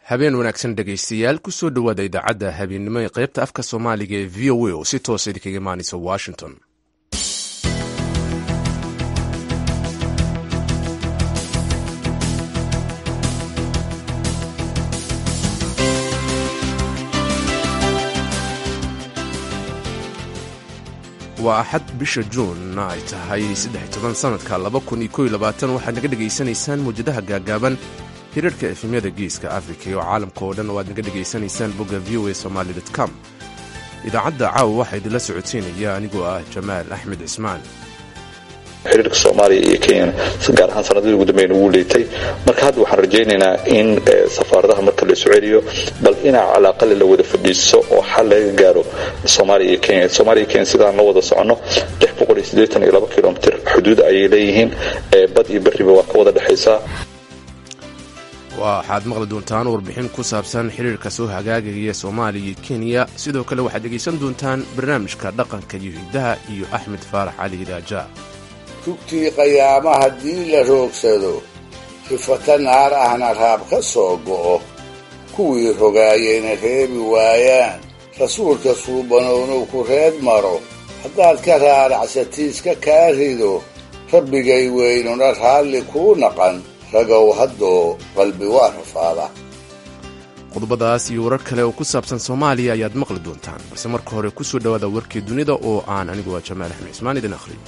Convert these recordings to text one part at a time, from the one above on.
habeen wanaagsan dhegaystayaal kusoo dhowaada idaacadda habeennimo ee qaybta afka soomaaliga ee v o a oo si toosa idinkaga imaanaysa washington waa axad bisha juun ay tahay sanadka waxaad naga dhegaysanaysaan mawjadaha gaagaaban hirarhka efemyada geeska afrika iyo caalamka oo dhan oo aad naga dhegaysanaysaan bogga v o a somaali com idaacadda caawa waxaa idinla socodsiinaya anigoo ah jamaal axmed cismaan xiriirka soomaaliya iyo kenyana gaar ahaan sanadadii ugu dambeyn ugu liitay marka hadda waxaan rajaynaynaa in safaaradaha marka la isu celiyo bal inaa calaaqale la wada fadhiiso oo xal laga gaaro soomaaliya iyo kenya soomaaliya iyo kenya sidaan la wada soconno kilomitr xuduud ayay leeyihiin bad iyo beriba waa ka wada dhexaysaa waxaad maqli doontaan warbixin ku saabsan xiriirka soo hagaagaya soomaaliya iyo kenya sidoo kale waxaad dhegaysan doontaan barnaamijka dhaqanka iyo hiddaha iyo axmed faarax cali hidaaja tugtii qayaama haddii la roogsado rifata naar ahna raab ka soo go'o kuwii rogaayayna reebi waayaan rasuulka suubanownow ku reed maro haddaad ka raaracsatiiska kaa rido rabbigay weynuna raalli kuu naqan ragow haddoo qalbi waa rafaada qodobadaas iyo warar kale oo ku saabsan soomaaliya ayaad maqli doontaan balse marka hore ku soo dhowaada warkii dunida oo aan anigu waa jamaal axmed cismaan idin akhriyo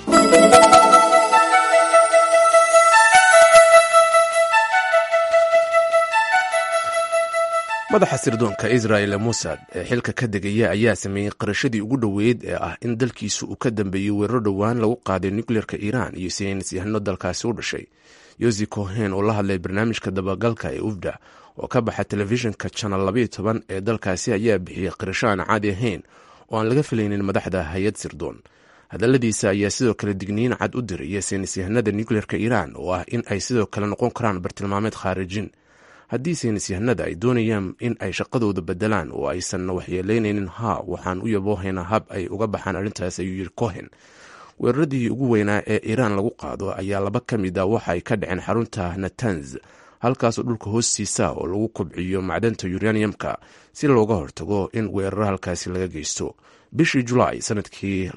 madaxa sirdoonka israel musad ee xilka ka degaya ayaa sameeyey qarashadii ugu dhoweyd ee ah in dalkiisu uu ka dambeeyey weeraro dhowaan lagu qaaday nukleerka iiraan iyo saynis yahano dalkaasi u dhashay yosi cohen oo la hadlay barnaamijka dabagalka ee ufda oo ka baxa telefishinka janal labaiyo toban ee dalkaasi ayaa bixiyey qirasho aan caadi ahayn oo aan laga filaynin madaxda hay-ad sirdoon hadalladiisa ayaa sidoo kale digniin cad u diraya saynis yahanada nukleerka iiraan oo ah in ay sidoo kale noqon karaan bartilmaameed khaarijin haddii saynisyahanada ay doonayaan in ay shaqadooda bedelaan oo aysan waxyeelaynaynin haa waxaan u yaboohaynaa hab ay uga baxaan arrintaas ayuu yiri cohen weeraradii ugu weynaa ee iiraan lagu qaado ayaa laba ka mid a waxa ay ka dhaceen xarunta natanz halkaasoo dhulka hoostiisa oo lagu kobciyo macdanta uraniumka si looga hortago in weeraro halkaasi laga geysto bishii julaay sanadkii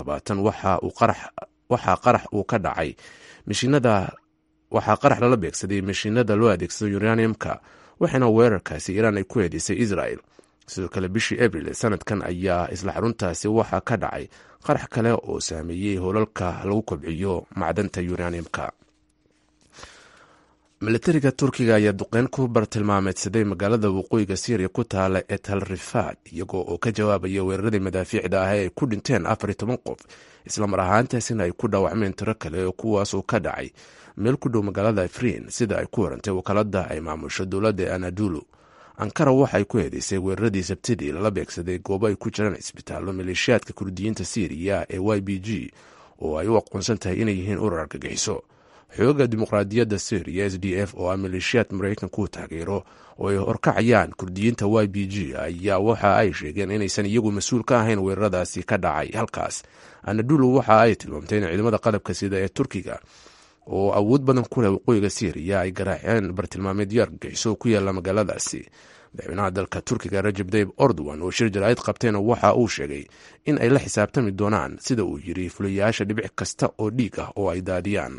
waxaa qarax uu ka dhacay mishinada waxaa qarax lala beegsaday mashiinada loo adeegsado uraniumka waxaana weerarkaasi iiraan ay ku eedeysay israel sidoo kale bishii abril sanadkan ayaa isla xaruntaasi waxaa ka dhacay qarax kale oo saameeyey howlalka lagu kobciyo macdanta uraniumka milatariga turkiga ayaa duqeyn ku bartilmaameedsaday magaalada waqooyiga syriya ku taala ee tal rifaad iyagoo oo ka jawaabaya weeraradii madaafiicda ah ee ay ku dhinteen afar iyo toban qof islamar ahaantaasina ay ku dhaawacmeen tiro kale oo kuwaasoo ka dhacay meel ku dhow magaalada afriin sida ay ku warantay wakaalada ay maamusho dowladda ee anadulu ankara waxay ku eedeysay weeraradii sabtidii lala beegsaday goobo ay ku jiraan cisbitaallo maleeshiyaadka kurdiyiinta syriya ee y b g oo ay u aqoonsan tahay inay yihiin urar argagixiso xooga dimuqraadiyadda syriya s d f oo ah maleeshiyaad maraykanku taageero oo ay horkacayaan kurdiyiinta y b g ayaa waxa ay sheegeen inaysan iyagu mas-uul ka ahayn weeraradaasi ka dhacay halkaas anadulu waxa ay tilmaamtay in ciidamada qalabka sida ee turkiga oo awood badan ku leh waqooyiga syriya ay garaaceen bartilmaameedyo argagixiso ku yaalla magaaladaasi madaxweynaha dalka turkiga rajab tayib ordowan oo shir jaraa'id qabtayna waxa uu sheegay in ay la xisaabtami doonaan sida uu yiri fulayaasha dhibic kasta oo dhiig ah oo ay daadiyaan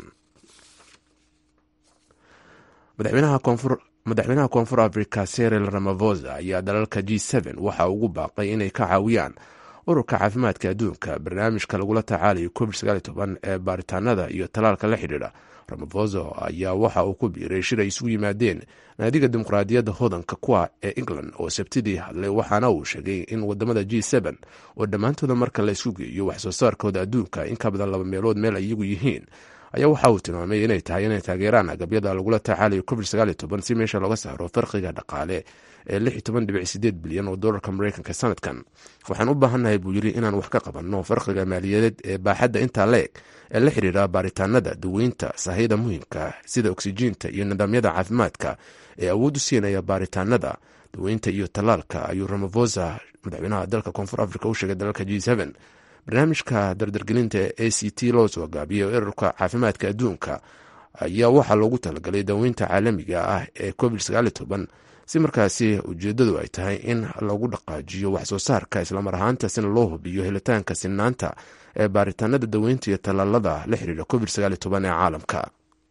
madaxweynaha koonfur africa seril ramafosa ayaa dalalka g waxa ugu baaqay inay ka caawiyaan ururka caafimaadka adduunka barnaamijka lagula tacaalayo covid ee baaritaanada iyo talaalka la xidhiidha ramafosa ayaa waxa uu ku biiray shir ay isugu yimaadeen naadiga dimuqraadiyadda hodanka kuwa ee england oo sabtidii hadlay waxaana uu sheegay in wadamada g oo dhammaantooda marka la isku geeyo wax soo saarkooda adduunka in ka badan laba meelood meel ay iyagu yihiin ayaa waxa uu tilmaamay inay tahay inay taageeraan agabyada lagula tacaalayo covid si meesha looga saaro farqiga dhaqaale ee bilyan oo dolarka mareykanka sanadkan waxaan u baahannahay buu yiri inaan wax ka qabanno farqiga maaliyadeed ee baaxadda intaa leeg ee la xidhiira baaritaanada daweynta sahayda muhiimka sida oksijiinta iyo nidaamyada caafimaadka ee awood u siinaya baaritaanada daweynta iyo tallaalka ayuu ramafosa madaxweynaha dalka koonfur africa u sheegay dalalka g barnaamijka dardargelinta ee a c t loo soo gaabiyay ururka caafimaadka adduunka ayaa waxaa loogu talagalay daweynta caalamiga ah ee covid si markaasi ujeeddadu ay tahay in lagu dhaqaajiyo waxsoo saarka islamar ahaantaasina loo hubiyo helitaanka sinaanta ee baaritaanada daweynta iyo tallaalada la xiriira covid ee caalamka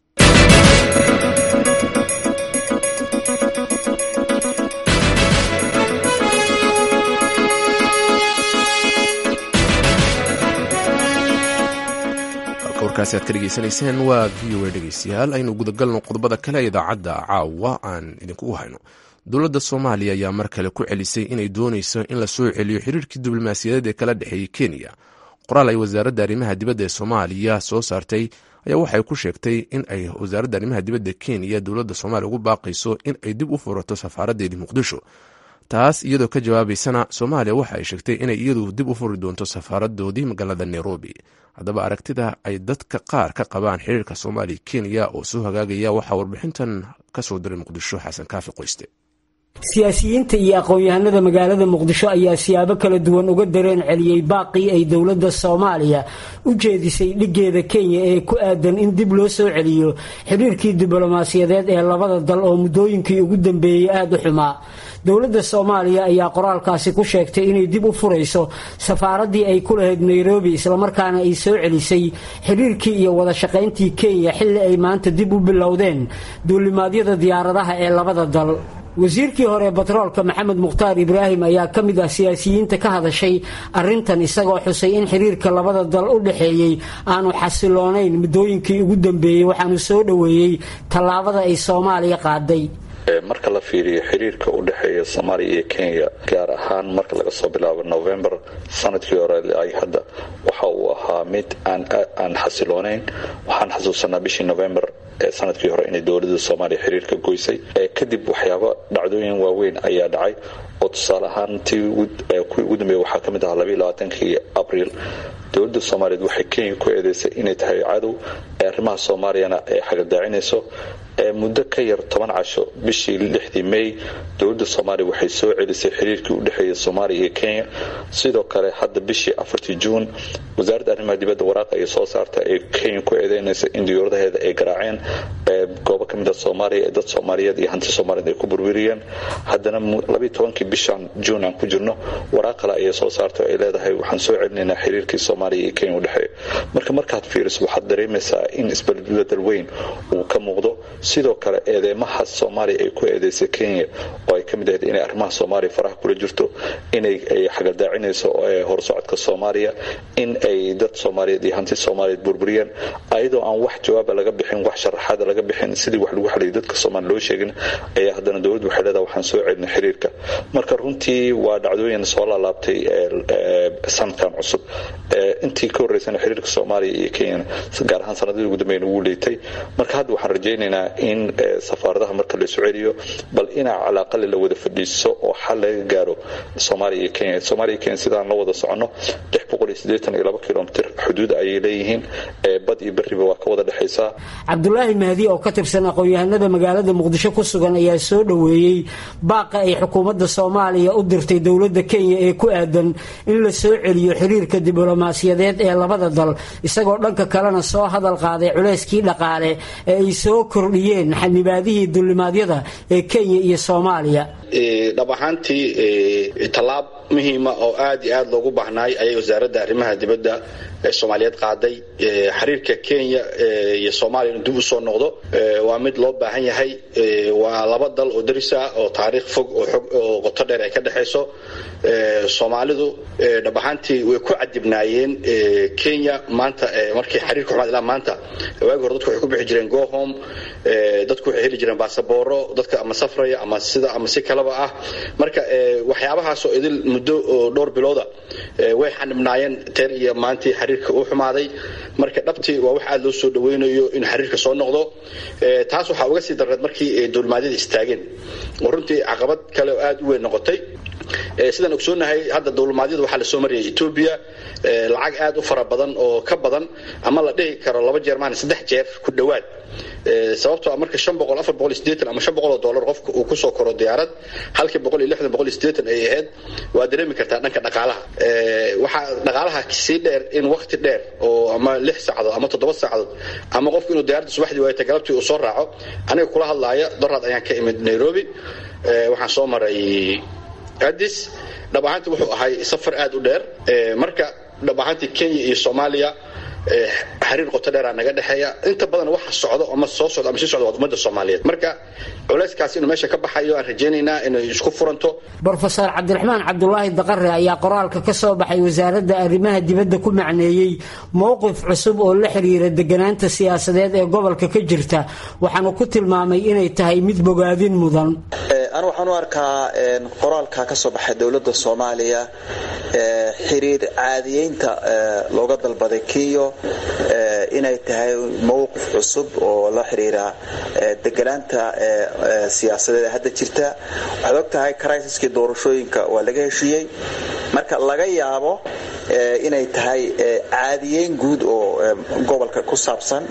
warkaasi aad ka dhegeysanayseen waa v o a dhegeystayaal aynu gudagalno qodobada kale idaacadda caawa aan idinkugu hayno dowladda soomaaliya ayaa mar kale ku celisay inay dooneyso in la soo celiyo xiriirkii diblomaasiyadeed ee kala dhexeeyey kenya qoraal ay wasaaradda arrimaha dibadda ee soomaaliya soo saartay ayaa waxay ku sheegtay in ay wasaaradda arrimaha dibadda kenya dowladda soomaaliya ugu baaqayso in ay dib u furato safaaraddeedii muqdisho taas iyadoo ka jawaabaysana soomaaliya waxa ay sheegtay inay iyadu dib u furi doonto safaaradoodii magaalada nairobi haddaba aragtida ay dadka qaar ka qabaan xiriirka soomaaliya kenya oo soo hagaagaya waxaa warbixintan ka soo diray muqdisho xasan kaafi qoyste siyaasiyiinta iyo aqoon-yahanada magaalada muqdisho ayaa siyaabo kala duwan uga dareen celiyey baaqii ay dowladda soomaaliya u jeedisay dhigeeda kenya ee ku aadan in dib loo soo celiyo xiriirkii diblomaasiyadeed ee labada dal oo muddooyinkii ugu dambeeyey aada u xumaa dowladda soomaaliya ayaa qoraalkaasi ku sheegtay inay dib u furayso safaaraddii ay ku lahayd nairobi islamarkaana ay soo celisay xiriirkii iyo wada shaqayntii kenya xilli ay maanta dib u bilowdeen duulimaadyada diyaaradaha ee labada dal wasiirkii hore batroolka maxamed mukhtaar ibraahim ayaa ka mid ah siyaasiyiinta ka hadashay arintan isagoo xusay in xiriirka labada dal u dhexeeyey aanu xasiloonayn muddooyinkii ugu dambeeyey waxaanu soo dhoweeyey tallaabada ay soomaaliya qaaday marka la fiiriyo xiriirka u dhexeeya soomaaliya iyo kenya gaar ahaan marka laga soo bilaabo november sanadkii hore ay hadda waxa uu ahaa mid aan xasiloonayn waxaan xasuusanaa bishii november ee sanadkii hore inay dowladda soomaaliya xiriirka goysay kadib waxyaabo dhacdooyin waaweyn ayaa dhacay oo tusaale ahaan tii kuwii ugu dambeeya waxaa ka mid ahaa labaiyolabaatankii abriil dowladda soomaaliyeed waxay kenya ku eedeysay inay tahay cadow ee arrimaha soomaaliyana ay xagadaacinayso muddo ka yar toban casho bishii lixdii may dowladda soomaaliya waxay soo celisay xiriirkii u dhexeeya soomaaliya iyo kenya sidoo kale hadda bishii afartii juun wasaaradda arrimaha dibadda waraaqa ay soo saarta ee kenya ku eedeynaysa in diyauradaheeda ay garaaceen goobo ka mid a soomaaliya ee dad soomaaliyeed iyo hanti soomaaliyeed ay ku burburiyeen haddana labiiy tobankii bishan juun aan ku jirno waraaq kale ayay soo saarta ay leedahay waxaan soo celinaynaa xiriirkii soomaaliya iyo kenya u dhexeeya marka markaad fiiriso waxaad dareemaysaa in isbedbedel weyn uu ka muuqdo sidoo kale eedeymaha soomaaliya ay ku eedeysay kenya oo ay ka mid ahayd inay arrimaha soomaaliya faraha kula jirto inay xagadaacinayso horsocodka soomaaliya in ay dad soomaaliyeed iyo hanti soomaaliyeed burburiyeen ayadoo aan wax jawaaba laga bixin wax sharaxaada laga bixin sidii wax lagu xaliyay dadka soomaaliya loo sheegin ayaa haddana dowladdu waxay leedahay waxaan soo celinay xiriirka marka runtii waa dhacdooyin soo laalaabtay sanadkan cusub intii ka horreysana xiriirka soomaaliya iyo kenya gaar ahaan sanadadii ugu dambeyn ugu liitay marka hadda waxaan rajaynaynaa in safaaradaha marka la isu celiyo bal inaa calaaqali la wada fadhiiso oo xal laga gaaro soomaaliya iyo kenya soomaaliya iyo kenya sidaan la wada soconno lix boqol iyo siddeetan iyo laba kilomitir xuduud ayay leeyihiin bad iyo beriba waa ka wada dhexaysaa cabdulaahi mahdi oo ka tirsan aqoon-yahanada magaalada muqdisho ku sugan ayaa soo dhoweeyey baaqa ay xukuumadda soomaaliya u dirtay dowladda kenya ee ku aadan in la soo celiyo xiriirka diblomaasiyadeed ee labada dal isagoo dhanka kalena soo hadal qaaday culeyskii dhaqaale ee ay soo kordhiyeen xanibaadihii dulimaadyada ee kenya iyo soomaaliya dhab ahaantii tallaab muhiima oo aad iyo aad loogu baahnaay ayay wasaaradda arrimaha dibadda soomaaliyeed qaaday xiriirka kenya iyo soomaaliya inuu dib u soo noqdo waa mid loo baahan yahay waa laba dal oo darisa oo taariikh fog oo qoto dheer ay ka dhexayso soomaalidu dhab ahaantii way ku cadibnaayeen kenya maanta markii xiriirka xumaad ilaa maanta waagi hore dadku waxay ku bixi jireen gohome dadku waxay heli jireen basabooro dadka ama safraya ama sida ama si kaleba ah marka waxyaabahaasoo idil muddo oo dhowr bilooda way xanibnaayeen teer iyo maantii xiriirka uu xumaaday marka dhabtii waa wax aad loo soo dhawaynayo in xiriirka soo noqdo taas waxaa uga sii darreed markii dowlmaadyada istaageen oo runtii caqabad kale oo aad u weyn noqotay sidaan ogsoonahay hadda dowlmaadyada waxaa lasoo marayay etoobiya lacag aad u fara badan oo ka badan ama la dhihi karo laba jeer maan saddex jeer ku dhowaad sababtoo marka shan boqol afar boqol sideetan ama shan boqol oo dollar qofka uu kusoo koro diyaarad halkii boqol iyo lixdan boqol iyo sideetan ay ahayd waa dareemi kartaa dhanka dhaqaalaha waxaa dhaqaalaha sii dheer in wakti dheer oo ama lix saacadood ama toddoba saacadood ama qofku inuu diyaaradda subaxdii waayta galabtii uu soo raaco aniga kula hadlaaya doraad ayaan ka imid nairobi waxaan soo maray adis dhab ahaantii wuxuu ahay safar aad u dheer marka dhab ahaantii kenya iyo soomaaliya xiriir qoto dheeraa naga dhexeeya inta badan waxa socdo ama soo socdo ama sii socdo waa ummadda soomaaliyeed marka culayskaas inuu meesha ka baxayo aan rajaynaynaa inay isku furanto brofeor cabdiraxmaan cabdulaahi daqare ayaa qoraalka ka soo baxay wasaaradda arrimaha dibadda ku macneeyey mowqif cusub oo la xiriira deganaanta siyaasadeed ee gobolka ka jirta waxaanu ku tilmaamay inay tahay mid bogaadin mudan anu waxaan u arkaa qoraalka ka soo baxay dowladda soomaaliya xiriir caadiyeynta looga dalbaday kenya inay tahay mowqif cusub oo la xiriira deganaanta siyaasadeed ee hadda jirta waxaad og tahay crisaskii doorashooyinka waa laga heshiiyey marka laga yaabo inay tahay caadiyeyn guud oo gobolka ku saabsan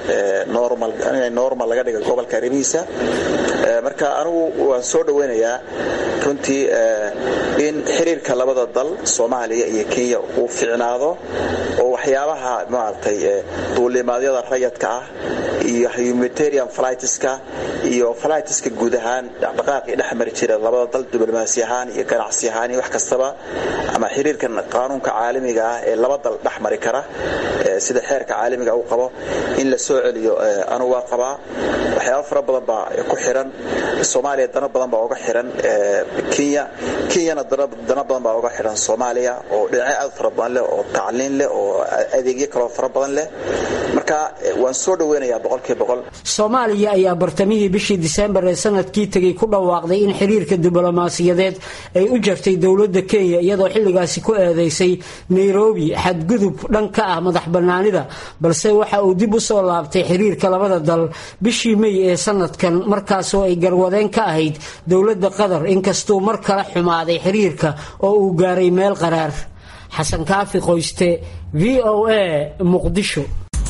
in normal laga dhiga gobolka arrimihiisa marka anigu waan soo dhaweynayaa runtii in xiriirka labada dal soomaaliya iyo kenya uu ficnaado oo waxyaabaha maaragtay duulimaadyada rayadka ah iyo humanitarian flightska iyo flightska guud ahaan dhaqdhaqaaqii dhex mari jira labada dal diblomaasi ahaan iyo ganacsi ahaan iyo wax kastaba ama xiriirkan qaanuunka caalamiga ah ee laba dal dhex mari kara sida xeerka caalamiga uu qabo in la soo celiyo anugu waa qabaa waxyaaba fara badan baa ku xiran soomaaliya dano badan baa uga xiran kenya kenyana dano badan baa uga xiran soomaaliya oo dhinacyo aad fara badan leh oo tacliin leh oo adeegyo kaloo fara badan leh marka waan soo dhaweynayaa boqolkiiba boqol soomaaliya ayaa bartamihii bishii diseembar ee sanadkii tegey ku dhawaaqday in xiriirka diblomaasiyadeed ay u jartay dowladda kenya iyadoo xilligaasi ku eedeysay nairobi xadgudub dhan ka ah madax bannaanida balse waxa uu dib u soo laabtay xiriirka labada dal bishii mey ee sanadkan markaasoo ay garwadeen ka ahayd dowladda qatar inkastuu mar kale xumaaday xiriirka oo uu gaaray meel qaraar xasan kaafi qoyste v o a muqdisho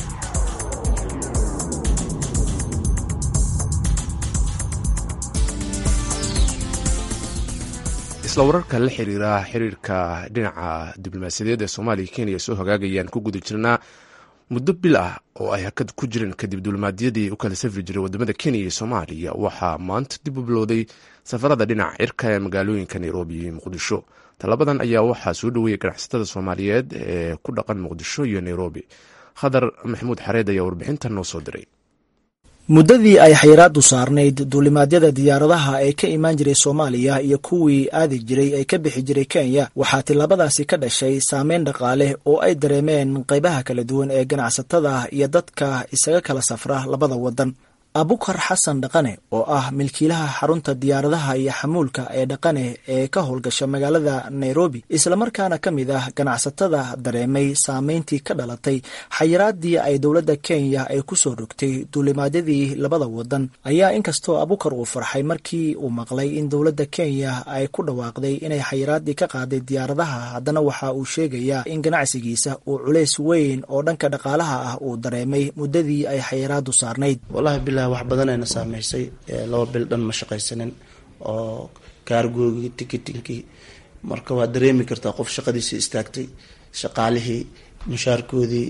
isla wararka la xiriira xiriirka dhinaca diblomaasiyadeed ee soomaaliya kenya soo hagaagayaan ku guda jirnaa muddo bil ah oo ay hakad ku jireen kadib duulimaadyadii u kala safri jiray wadamada kenya iyo soomaaliya waxaa maanta dib u bilowday safarada dhinaca cirka ee magaalooyinka nairobi iyo muqdisho tallabadan ayaa waxaa soo dhoweeyay ganacsatada soomaaliyeed ee ku dhaqan muqdisho iyo nairobi khadar maxamuud xareed ayaa warbixintan noo soo diray muddadii ay xayiraadu saarnayd duulimaadyada diyaaradaha ee ka imaan jiray soomaaliya iyo kuwii aadi jiray ee ka bixi jiray kenya waxaa tillaabadaasi ka dhashay saameyn dhaqaale oo ay dareemeen qaybaha kala duwan ee ganacsatada iyo dadka isaga kala safra labada waddan abukar xasan dhaqane oo ah milkiilaha xarunta diyaaradaha iyo xamuulka ee dhaqane ee ka howlgasha magaalada nairobi islamarkaana ka mid ah ganacsatada dareemay saameyntii ka dhalatay xayiraadii ay dowladda kenya ay kusoo rogtay duulimaadyadii labada wadan ayaa inkastoo abukar uu farxay markii uu maqlay in dowladda kenya ay ku dhawaaqday inay xayiraadii ka qaaday diyaaradaha haddana waxa uu sheegayaa in ganacsigiisa uu culays weyn oo dhanka dhaqaalaha ah uu dareemay muddadii ay xayiraadu saarnayd wax badanayna saameysay laba bil dhan ma shaqaysanin oo kaargoogii ticketingkii marka waad dareemi kartaa qof shaqadiisii istaagtay shaqaalihii mushaarkoodii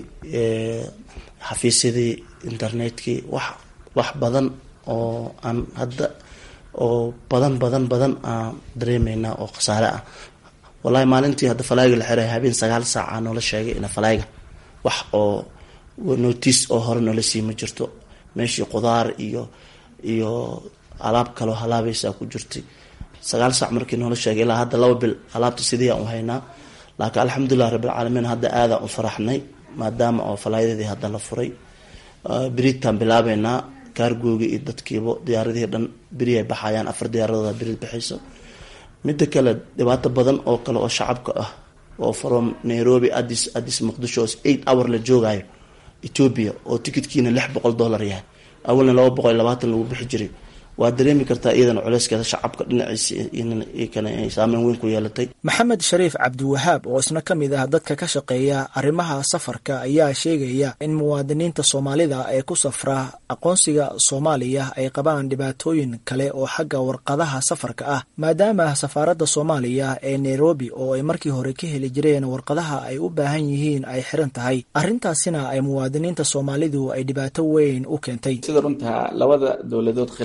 xafiisyadii internetkii wax wax badan oo aan hadda oo badan badan badan aan dareemeynaa oo khasaare ah wallahi maalintii hadda falayga la xiray habeen sagaal saaca noola sheegay ina falayga wax oo notice oo hore noola sii ma jirto meeshii qudaar iyo iyo alaab kaloo halaabaysaa ku jirtay sagaal saac markii noola sheegay ilaa hadda laba bil alaabta sidii aan u haynaa laakiin alxamdulilah rabbilcaalamiin hadda aadaan u faraxnay maadaama oo falaayadadii hadda la furay beriidtaan bilaabeynaa kaargooga iyo dadkiiba diyaaradihii dhan beri ay baxayaan afar diyaaradood beriid baxayso midda kale dhibaato badan oo kale oo shacabka ah oo from nairobi adis adis muqdisho eight hour la joogayo ethoobia oo tikidkiina lix boqol dollar yahay awalna laba boqol iyo labaatan lagu bixi jiray waad dareemi kartaa iyadana culeyskeeda shacabka dhinaciisa ay saameyn weyn ku yeelatay maxamed shariif cabdiwahaab oo isna ka mid ah dadka ka shaqeeya arrimaha safarka ayaa sheegaya in muwaadiniinta soomaalida ee ku safra aqoonsiga soomaaliya ay qabaan dhibaatooyin kale oo xagga warqadaha safarka ah maadaama safaaradda soomaaliya ee nairobi oo ay markii hore ka heli jireen warqadaha ay u baahan yihiin ay xiran tahay arrintaasina ay muwaadiniinta soomaalidu ay dhibaato weyn u keentay sida runta labada dowladood khilaafkooda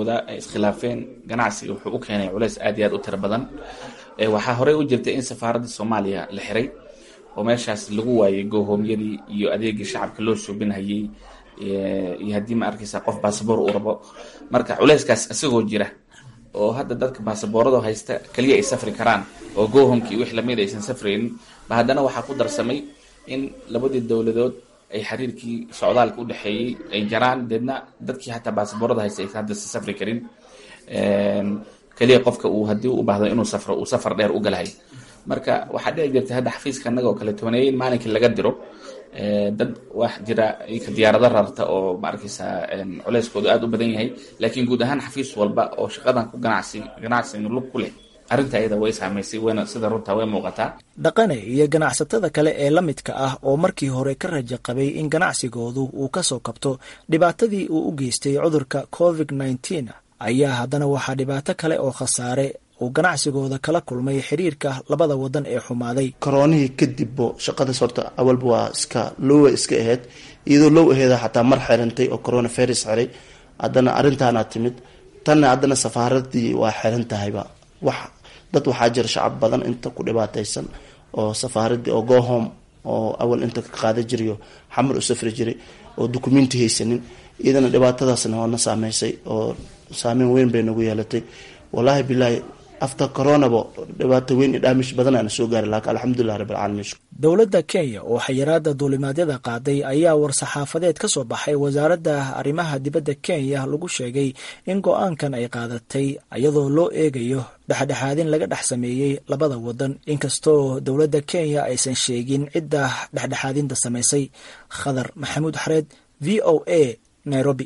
siyaasadahoda ay iskhilaafeen ganacsiga wuxuu u keenay culeys aad iyo aad u tiro badan waxaa horey u jirtay in safaaradda soomaaliya la xiray oo meeshaas lagu waayay goohoomyadii iyo adeegii shacabka loo suubinhayey iyo haddii ma arkaysa qof baasaboor uu rabo marka culeyskaas isagoo jira oo hadda dadka baasaboorada haysta keliya ay safri karaan oo goohomki iyo wix lamid aysan safraynin ba haddana waxaa ku darsamay in labadii dowladood ay xiriirkii socdaalka u dhexeeyey ay jaraan deedna dadkii xataa baasaboorada haysta aysan hadda si safri karin keliya qofka uu haddii u baahdo inuu safro uu safar dheer u galahay marka waxaa dhici jirtay hadda xafiiska annaga oo kale tobaneeyin maalinkii laga diro dad wax jira ka diyaarado rarta oo ma arkaysaa culeyskoodu aada u badan yahay laakiin guud ahaan xafiis walba oo shaqadan ku ganacsi ganacsiga lug ku leh arrinta iyada way saamaysay wayna sida runta way muuqataa dhaqane iyo ganacsatada kale ee la midka ah oo markii hore ka raja qabay in ganacsigoodu uu ka soo kabto dhibaatadii uu u geystay cudurka covid nneteen ayaa haddana waxaa dhibaato kale oo khasaare uu ganacsigooda kala kulmay xiriirka labada wadan ee xumaaday koroonihii kadibbo shaqadaas horta awalba waa iska lowa iska aheyd iyadoo low aheeda xataa mar xirantay oo corona virus xiray haddana arrintaana timid tanna haddana safaaradii waa xiran tahayba wax dad waxaa jira shacab badan inta ku dhibaataysan oo safaaradii oo gohom oo awal inta ka qaada jirayo xamar u safri jiray oo dukumenti haysanin iyadana dhibaatadaasna waana saameysay oo saameyn weyn bay nagu yeelatay wallaahi bilaahi after coronaba dhibaato weyn iyo dhaamish badanaana soo gaari laakiin alxamdulilah rabbilcaalamiin dowladda kenya oo xayiraada duulimaadyada qaaday ayaa war-saxaafadeed ka soo baxay wasaaradda arrimaha dibadda kenya lagu sheegay in go-aankan ay qaadatay iyadoo loo eegayo dhexdhexaadin laga dhex sameeyey labada wadan inkastoo dowladda kenya aysan sheegin cidda dhexdhexaadinta samaysay khadar maxamuud xareed v o a nairobi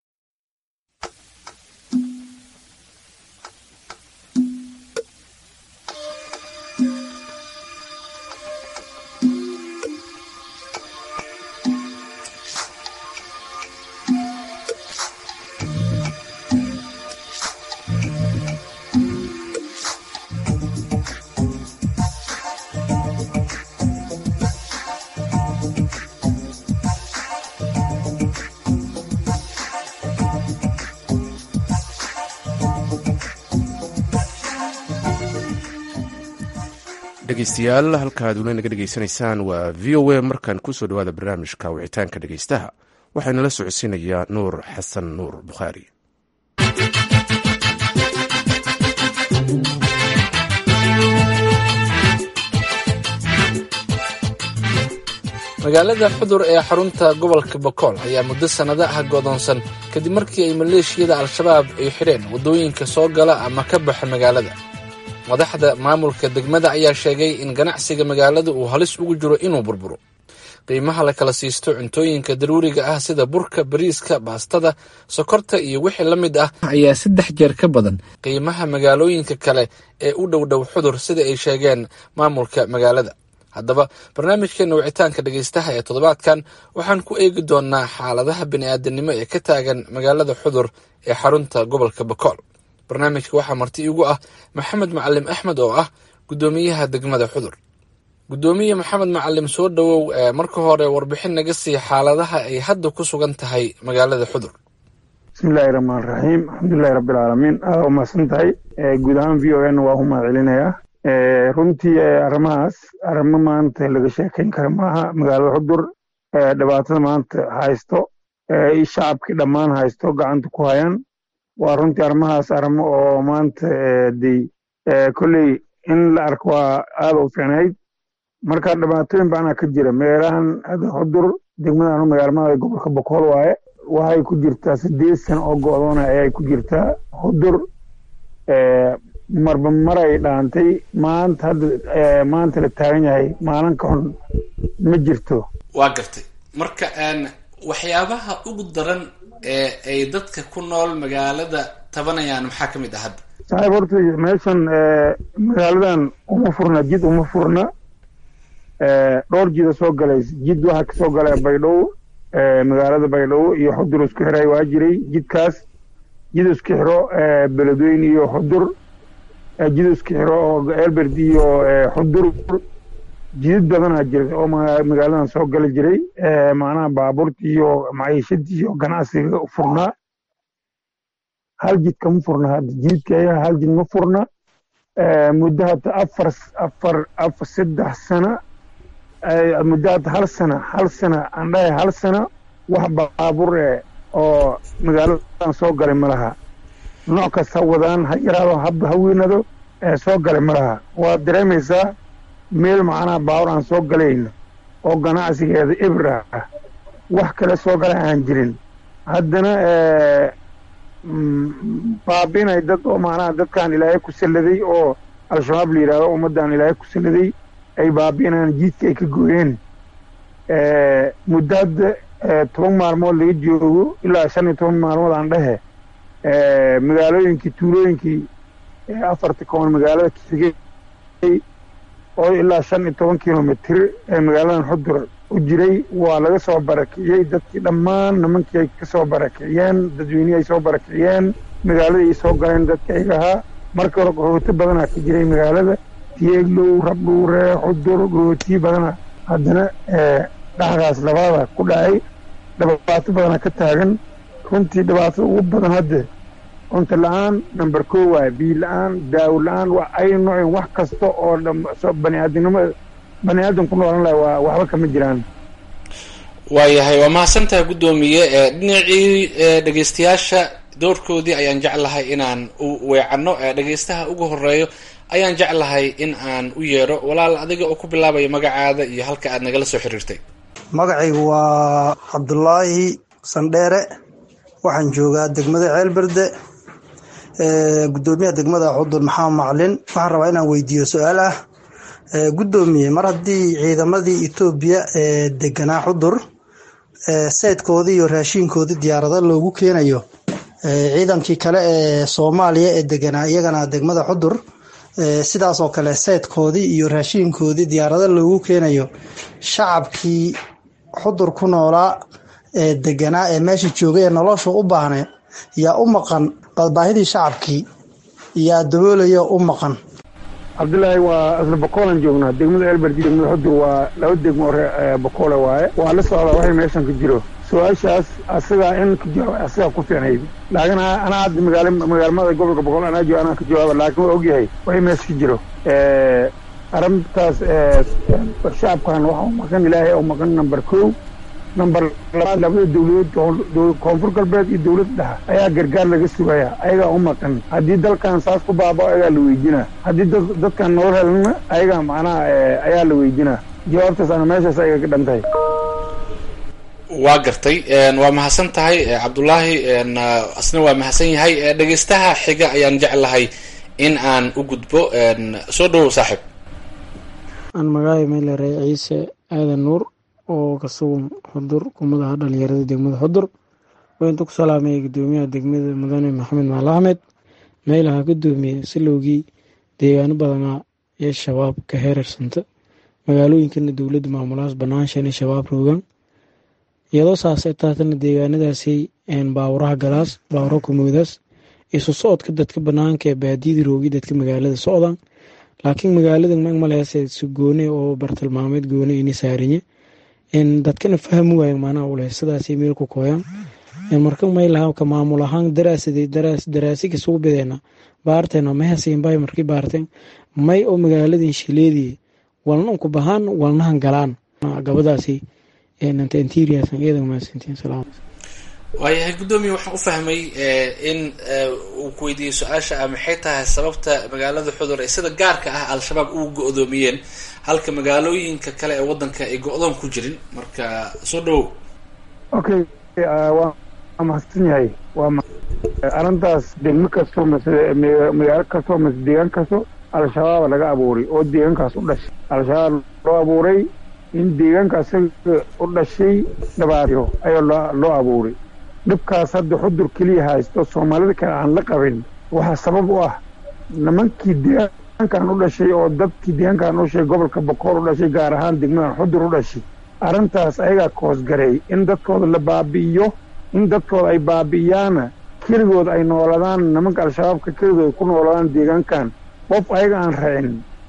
dhegeystayaal halkaad weli naga dhegeysanaysaan waa v o a markaan kusoo dhawaada barnaamijka wicitaanka dhegeystaha waxaana la socodsiinayaa nuur xasan nuur bukhaari magaalada xudur ee xarunta gobolka bokool ayaa muddo sannado ah godoonsan kadib markii ay maleeshiyada al-shabaab ay xidheen waddooyinka soo gala ama ka baxa magaalada madaxda maamulka degmada ayaa sheegay in ganacsiga magaalada uu halis ugu jiro inuu burburo qiimaha la kala siisto cuntooyinka daruuriga ah sida burka bariiska baastada sokorta iyo wixii la mid ah ayaa saddex jeer ka badan qiimaha magaalooyinka kale ee u dhow dhow xudur sida ay sheegeen maamulka magaalada haddaba barnaamijkeena wicitaanka dhegeystaha ee toddobaadkan waxaan ku eegi doonaa xaaladaha bini'aadanimo ee ka taagan magaalada xudur ee xarunta gobolka bakool barnaamijka waxaa marti iigu ah maxamed macalim axmed oo ah guddoomiyaha degmada xudur guddoomiye maxamed macalim soo dhowow marka hore warbixin naga sii xaaladaha ay hadda ku sugan tahay magaalada xudur bismillahi raxmaan raxiim alxamdulilahi rabbilcaalamiin aada umahadsan tahay guud ahaan v o n waa u mahad celinayaa runtii arrimahaas arrimo maanta laga sheekayn kara maaha magaalada xudur dhibaatada maanta haysto shacabkii dhammaan haysto gacanta ku hayaan waa runtii arrimahaas arrimo oo maanta de kolley in la arko waa aada u fiicnayd marka dhibaatooyin badanaa ka jira meelahan hadda xudur degmadan magaalmada gobolka bokool waaye waxay ku jirtaa sideed sano oo go-doona ayay ku jirtaa xudur marba maray dhaantay maanta hadda maanta la taagan yahay maalin ka xun ma jirto waa gartay marka waxyaabaha ugu daran ee ay dadka ku nool magaalada tabanayaan maxaa ka mid ah hadda saaxiib horta meeshan magaaladan uma furna jid uma furna dhowr jida soo galays jid waxaa kasoo galaya baydhabo magaalada baydhabo iyo xudur isku xiray waa jiray jidkaas jid isku xiro beledweyne iyo xudur jid isku xiro oo elberd iyo xudur jidid badanaa jira oo magaaladan soo gali jiray macnaha baabuurta iyo maciishadii iyo ganacsiga furnaa hal jid kama furna hadda jidka ayaga hal jid ma furna muddo hadda afar afar afar saddex sana muddo hadda hal sana hal sana aan dhahay hal sana wax baabuur eh oo magaaladan soo galay ma laha nooc kasta wadaan ha yaraado haba ha weynado soo galay ma laha waad dareemaysaa meel macnaha baabuur aan soo galayno oo ganacsigeeda ibra ah wax kale soo galay aan jirin haddana baabinay dad oo macnaha dadkaan ilaahay ku salladay oo al-shabaab la yidhahdo ummaddan ilaahay ku salladay ay baabi'inayaan jiidka ay ka gooyeen muddo hadda toban maalmood laga joogo ilaa shan iyo toban maalmood aan dhehe magaalooyinkii tuulooyinkii afarta koon magaalada kasigay oo ilaa shan iyo toban kilomitr ee magaaladan xudur u jiray waa laga soo barakiciyey dadkii dhammaan nimankii ay ka soo barakiciyeen dadweynihii ay soo barakiciyeen magaaladii ay soo galeen dadka ayaga ahaa markii hore qaxooti badanaa ka jiray magaalada tiyeeglow rabdhuure xudur qaxootiyi badana haddana dhacdaas labada ku dhacay dhibaato badana ka taagan runtii dhibaatada ugu badan hadde cunto la-aan number ko waay biyo la-aan daawo la-aan ay noocin wax kasta oo baniaadamnimo bani aadam ku noolan laha waa waxba kama jiraan waayahay waa mahadsantaha guddoomiye dhinacii dhegeystayaasha doorkoodii ayaan jeclahay inaan u weecanno dhegeystaha ugu horeeyo ayaan jeclahay in aan u yeedho walaal adiga oo ku bilaabaya magacaada iyo halka aad nagala soo xiriirtay magacaygu waa cabdulaahi sandheere waxaan joogaa degmada ceelberde gudoomiyaha degmada xudur maxamed maclin waxaan rabaa inaan weydiiyo su-aal ah gudoomiye mar haddii ciidamadii etoobiya ee deganaa xudur seydkoodii iyo raashiinkoodii diyaarado loogu keenayo ciidankii kale ee soomaaliya ee deganaa iyagana degmada xudur sidaas oo kale seydkoodii iyo raashiinkoodii diyaarado loogu keenayo shacabkii xudur ku noolaa ee deganaa ee meesha joogay ee nolosha u baahnay yaa u maqan baahidii shacabkii yaa daboolaya u maqan cabdillaahi waa asla bokoolan joognaa degmada elberdi degmada xudur waa laba degmo ore bokoole waaye waa la socdaa waxay meeshan ka jiro su-aashaas asagaa in ka jawaab asagaa ku fiicnayd laakiin anaa hadda magaala magaalmada gobolka boqol anaa jo anaa ka jawaaba laakiin waa ogyahay waxay meesha ka jiro arrintaas shacabkan waxa u maqan ilaahay u maqan number kow number labaad labada dowladood koonfur galbeed iyo dowlad dhexa ayaa gargaar laga sugaya ayagaa u maqan haddii dalkan saas ku baabao ayagaa la weydinaa haddii dadkan nolol helana ayagaa macnaha ayaa la weydinaa jawaabtaas ana meeshaas ayaga ka dhan tahay waa gartay waa mahadsan tahay cabdulaahi asna waa mahadsan yahay dhegeystaha xiga ayaan jeclahay in aan u gudbo soo dhawow saaxiib aan magaayo meelere ciise aadan nuur oo ka sugan xudur kumadaha dhalinyarada degmada xudur waintu ku salaamaya gudoomiyaha degmada mudane maxamed maal axmed meelaha gudoomiye silowgii deegaano badanaa ee shabaab ka heerarsanta magaalooyinkana dowladda maamulahaas banaanshan ee shabaab roogan iyadoo saasay taatana deegaanadaasay baawuraha galaas baawura kumoodaas isu socodka dadka banaanka ee baadiyada roogi dadka magaalada socdaan laakiin magaalada magmaleese si goone oo bartilmaameed goone ini saariye dadkana fahmi waayan maanaha ule sidaasay meel ku kooyaan marka maylaha ka maamul ahaan daraasaday daraasiga sugu bideena baarteena mahasiinbay markii baarteen may oo magaaladin shileedii walna unku bahaan walnahan galaan gabadaasi waayahay guddoomiye waxaan u fahmay in uu ku weydiiyey su-aasha ah maxay tahay sababta magaalada xudur ee sida gaarka ah al-shabaab uu go-doomiyeen halka magaalooyinka kale ee wadanka ay go-doon ku jirin marka soo dhawow okay waa mahadsan yahay waa arrintaas degmo kastoo mase magaalo kastoo mase deegaan kasto al-shabaab laga abuuray oo deegaankaas u dhashay al-shabaab loo abuuray in deegaanka asaga u dhashay dhabaatiro ayaa loo abuuray dhibkaas hadda xudur keliya haysto soomaalida kale aan la qabin waxaa sabab u ah nimankii deegaankan u dhashay oo dadkii deegaankan u dhashay gobolka bokool u dhashay gaar ahaan degmadan xudur u dhashay arrintaas ayagaa koosgareey in dadkooda la baabi'iyo in dadkooda ay baabi'iyaana keligood ay nooladaan nimanka al-shabaabka keligood ay ku nooladaan deegaankan qof ayaga aan racin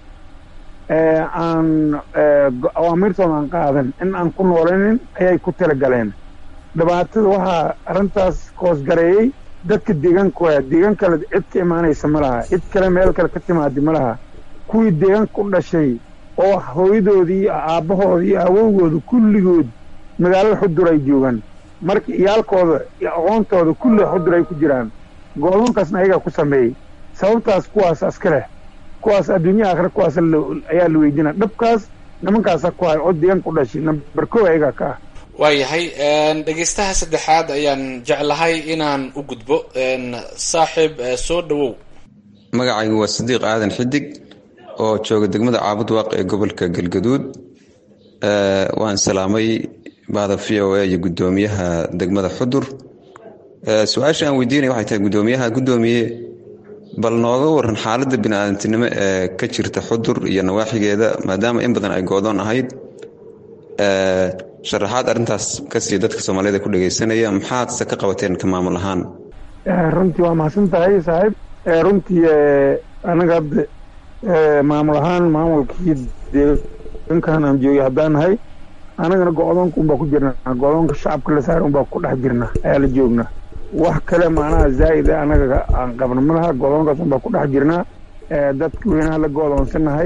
aan awaamirtooda aan qaadan in aan ku noolanin ayay ku talagaleen dhibaatada waxaa arrintaas koosgareeyey dadka deegaanka waaya deegaan kale cid ka imaanaysa ma laha cid kale meel kale ka timaadi ma laha kuwii deegaanka u dhashay oo hooyadoodii iyo aabbahoodii iyo awowgooda kulligood magaalada xudur ay joogaan marka iyaalkooda iyo aqoontooda kulli xudur ay ku jiraan go'doonkaasna ayagaa ku sameeyey sababtaas kuwaas aska leh kuwaas adduunya aakhira kuwaas ayaa la weydiinaa dhabkaas nimankaasa ku hay oo deegaanka u dhashay nambar kow ayagaa ka ah waayahay dhegeystaha saddexaad ayaan jeclahay inaan u gudbo saaxiib soo dhowow magacaygu waa sadiiq aadan xidig oo jooga degmada caabud waaq ee gobolka galgaduud waan salaamay bahda v o a iyo guddoomiyaha degmada xudur su-aasha aan weydiinaya waxay tahay guddoomiyaha guddoomiye bal nooga waran xaaladda bini-aadantinimo ee ka jirta xudur iyo nawaaxigeeda maadaama in badan ay goodoon ahayd sharaxaad arrintaas kasii dadka soomaaliyed ku dhegeysanaya maxaadse ka qabateen ka maamul ahaan runtii waa mahadsan tahay saaxiib runtii anaga hadda maamul ahaan maamulkii deegaankan aan joogay haddaan nahay anagana go-doonka unbaa ku jirnaa go-doonka shacabka la saara unbaa ku dhex jirna ayaa la joognaa wax kale macnaha zaa'ida anaga aan qabno ma laha go-doonkaas unbaa ku dhex jirnaa dadka weynaha la go-doonsanahay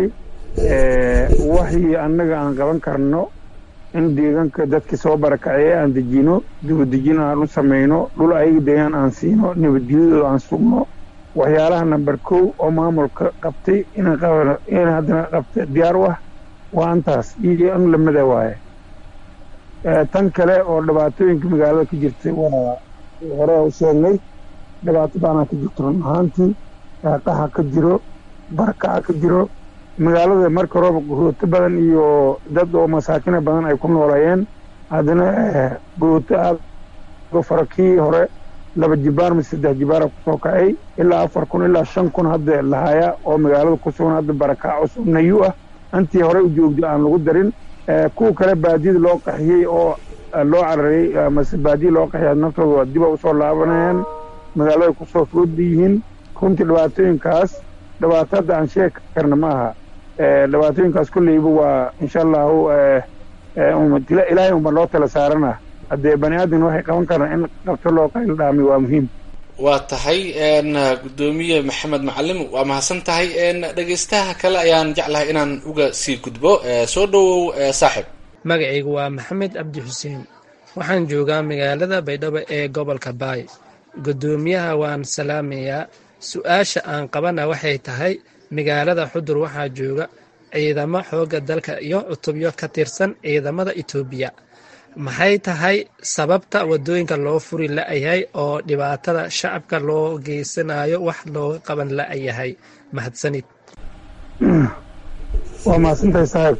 waxii annaga aan qaban karno in deegaanka dadkii soo barakaceye aan dejino dibadejin aan u samayno dhul ayaga deegaan aan siino nabadgelyadooda aan sugno waxyaalaha namber kow oo maamulka qabtay inaan qabano in haddana qabta diyaar u ah waa antaas iyo in lamida waaye tan kale oo dhibaatooyinka magaalada ka jirtay waa hore u sheegnay dhibaato baanaa ka jirto run ahaantii qaxa ka jiro barakaca ka jiro magaalada marka roob guhooto badan iyo dad oo masaakina badan ay ku noolayeen haddana guhooto aad fara kii hore laba jibaar mise saddex jibaara kusoo kacay ilaa afar kun ilaa shan kun hadda lahaya oo magaalada ku sugan hadda barakac cusub nayu ah intii hore u joogday aan lagu darin kuwa kale baadiyada loo qaxiyey oo loo carariyey mase baadiya loo qaxiyay naftooda diba usoo laabanayaan magaalada kusoo fooda yihiin runtii dhibaatooyinkaas dhibaato hadda aan sheegi karna ma aha dhibaatooyinkaas kolleyba waa insha allahu ilaahay unba loo tala saarana haddee bani aadamna waxay qaban karaan in qabto loo qayl dhaami waa muhiim waa tahay guddoomiye maxamed macalim waa mahadsan tahay dhegeystaha kale ayaan jeclahay inaan uga sii gudbo soo dhowow saaxib magacaygu waa maxamed cabdi xuseen waxaan joogaa magaalada baydhabo ee gobolka baay guddoomiyaha waan salaamayaa su-aasha aan qabana waxay tahay magaalada xudur waxaa jooga ciidamo xoogga dalka iyo cutubyo ka tirsan ciidamada etoobiya maxay tahay sababta waddooyinka loo furi la-yahay oo dhibaatada shacabka loo geysanayo wax looga qaban la-yahay mahadsanid waa mahadsantahay saaxiib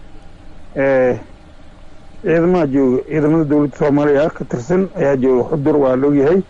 ciidamaha jooga ciidamada dowladda soomaaliya ka tirsan ayaa jooga xudur waa laogyahay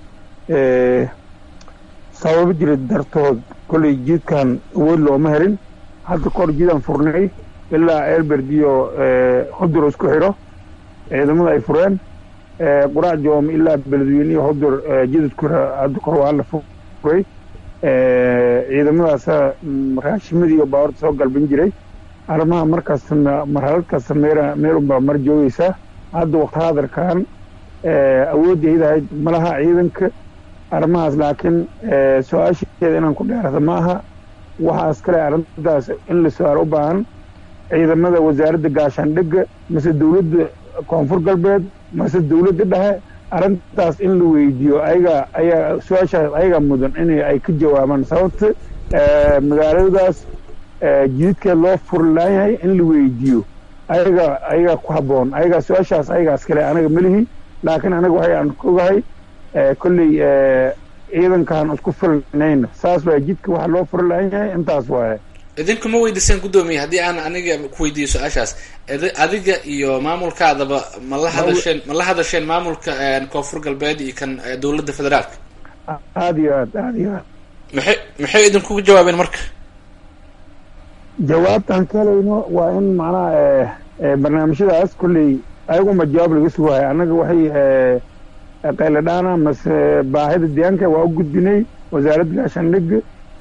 sababo jira dartood kolley jiidkan awood looma helin hadda kahor jiidaan furnay ilaa elberd iyo xudur isku xidho ciidamada ay fureen quraac joom ilaa beledweyne iyo xudur jidadku hadda kahor waa la furay ciidamadaasa raashimadii iyo baawarta soo galban jiray arrimaha markaas marxalad kasta meer meerunbaa mar joogeysaa hadda waqti hadarkan awoodda idahayd malaha ciidanka arrimahaas laakiin su-aasheeda inaan ku dheerada ma aha waxaas kale arrintaas in la su-aal u baahan ciidamada wasaaradda gaashaandhigga mase dowladda koonfur galbeed mase dowladda dhexe arrintaas in la weydiiyo ayaga ayaa su-aashaas ayaga mudan in ay ka jawaabaan sababta magaaladaas jididkeed loo furlaan yahay in la weydiiyo ayaga ayaga ku habboon ayaga su-aashaas ayagaas kale anaga melihi laakiin anaga waxay aan ka ogahay kolley ciidankaan isku filnayna saas waay jidka waxa loo furlaan yahay intaas waaye idinku ma weydiiseen guddoomiye haddii aan aniga ku weydiiyo su-aashaas adiga iyo maamulkaadaba ma la hadasheen ma la hadasheen maamulka koonfur galbeed iyo kan dowladda federaalka aada iyo aad aada iyo aad maxay maxay idinkugu jawaabeen marka jawaabtaan ka helayno waa in macnaha barnaamijyadaas kolley ayaguma jawaab laga sugaayo annaga waxay qayladhaana mase baahida deegaanka waa u gudbinay wasaaradda gaashaandhigga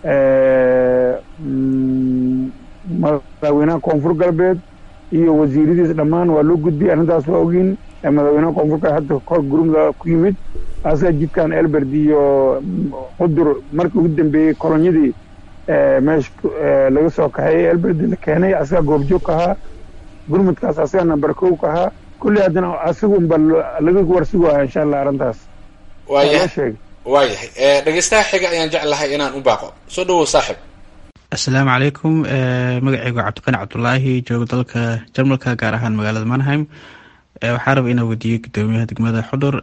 madaxweynaha koonfur galbeed iyo wasiiradiisa dhammaan waa loo gudbiyay arrintaas waa ogiin madaxweynaha koonfur galbeed hadda kor gurmada ku yimid asaga jidkan elberd iyo xudur markii ugu dambeeyey kolonyadii meesha laga soo kaxeeyey elberd la keenay asaga goobjoog ka ahaa gurmudkaas asaga namber kow ka ahaa kulli haddana asagunba laga warsugaaya insha allah arrintaas waayahay waayahay dhegeystaha xiga ayaan jeclahay inaan u baaqo soo dhawow saaxib asalaamu calaykum magacaygu cabdiqani cabdulaahi joogo dalka jarmalka gaar ahaan magaalada manheim waxaa raba inaa weydiiyo gudoomiyaha degmada xudur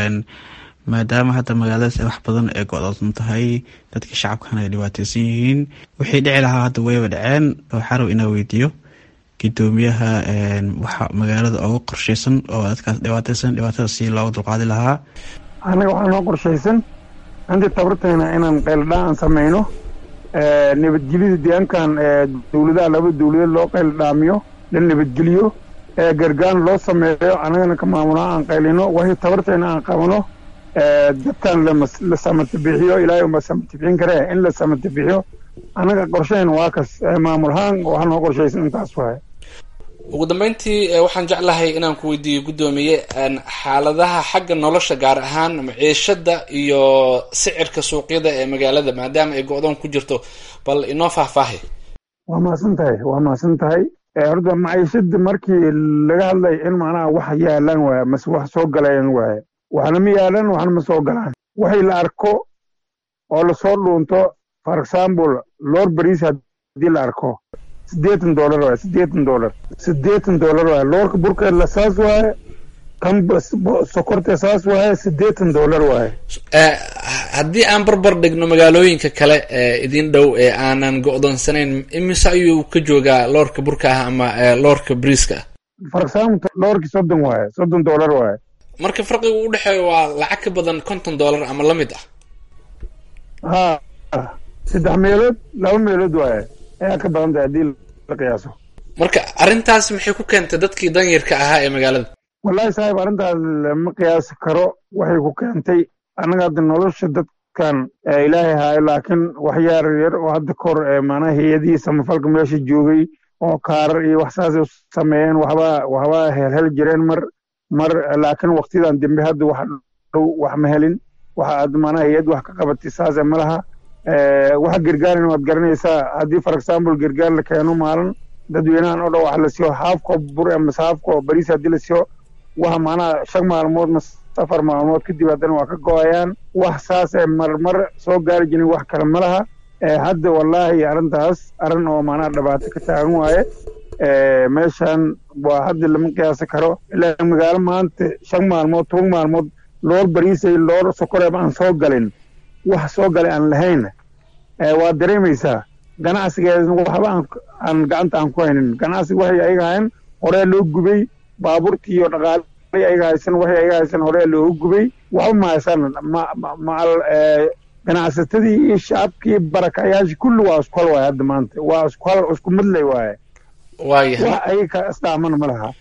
maadaama hadda magaaladaas wax badan ee go-doodsan tahay dadka shacabkana ay dhibaateysan yihiin wixii dhici lahaa hadda wayba dhaceen waxaa raba inaa weydiiyo gudoomiyaha waxa magaalada uga qorsheysan oo dadkaas dhibaateysan dhibaatada si looga dulqaadi lahaa annaga waxaa noo qorshaysan intii tabartayna inaan qayldhaan sameyno nabadgelyada deegaankan dowladaha laba dowladeed loo qayldhaamiyo la nabadgeliyo gargaan loo sameeyo annagana ka maamulaa aan qaylino wixii tabartayna aan qabano dadkan la samatabixiyo ilaahay unba samatibixin karee in la samatabixiyo annaga qorshayn waa kas maamulahaan waxaa noo qorshaysan intaas waay ugu dambeyntii waxaan jeclahay inaan ku weydiiyo guddoomiye xaaladaha xagga nolosha gaar ahaan maciishada iyo sicirka suuqyada ee magaalada maadaama ay go-doon ku jirto bal inoo faahfaahi waa mahadsan tahay waa mahadsan tahay horta maciishada markii laga hadlay in macnaha wax yaalan waaya mase wax soo galayan waaya waxna ma yaalan waxna ma soo galaan waxay la arko oo lasoo dhuunto for example lor bariis haddii la arko siddeetan dollar waay siddeetan dollar siddeetan dollar waay loorka burkeedla saas waaye kan sokorta saas waaye siddeetan dollar waaye haddii aan barbar dhigno magaalooyinka kale ee idin dhow ee aanan go-doonsanayn imise ayuu ka joogaa loorka burka ah ama loorka briiska ah for example loorkii soddon waaye soddon dollar waaye marka farqiga u dhexeeya waa lacag ka badan konton dollar ama la mid ah ha saddex meelood laba meelood waaye ayaa ka badan tahay haddii la qiyaaso marka arrintaas maxay ku keentay dadkii danyarka ahaa ee magaalada wallahi saaxiib arrintaas lama qiyaasi karo waxay ku keentay annaga hadda nolosha dadkan ilaahay haayo laakiin wax yaar yar oo hadda kor maanaha hay-adihii samafalka meesha joogay oo kaarar iyo wax saasay sameeyeen waxbaa waxbaa helhel jireen mar mar laakiin waktiyadan dambe hadda wax dhow wax ma helin waxa aad maanaha hay-ad wax ka qabatay saase ma laha waxa gargaarin waad garanaysaa haddii for example gargaar la keeno maalin dadweynahan oo dhan wax la siiyo haafko bur mase haafko bariis haddii la siiyo waxa maanaha shan maalmood mase afar maalmood kadib haddana waa ka go-ayaan wax saasee marmar soo gaari jirin wax kale ma laha hadda wallaahi arrintaas arrin oo maanaha dhibaato ka taagan waaye meeshan waa hadda lama qiyaasi karo ilaa magaalo maanta shan maalmood toban maalmood loor bariisay loor sokoreeb aan soo galin wax soo galay aan lahayn waa dareemaysaa ganacsigeedna waxba aan gacanta aan ku haynin ganacsiga waxay ayaga hayn horee loo gubay baabuurtii iyo dhaqaalay ayaga haysan waxay ayaga haysan horee looga gubay waxba ma haysan macal ganacsatadii iyo shacabkii barakayaashii kulli waa isku hal waaye hadda maanta waa isku hal isku midlay waaye waayahay wax ayaga ka istaamana ma laha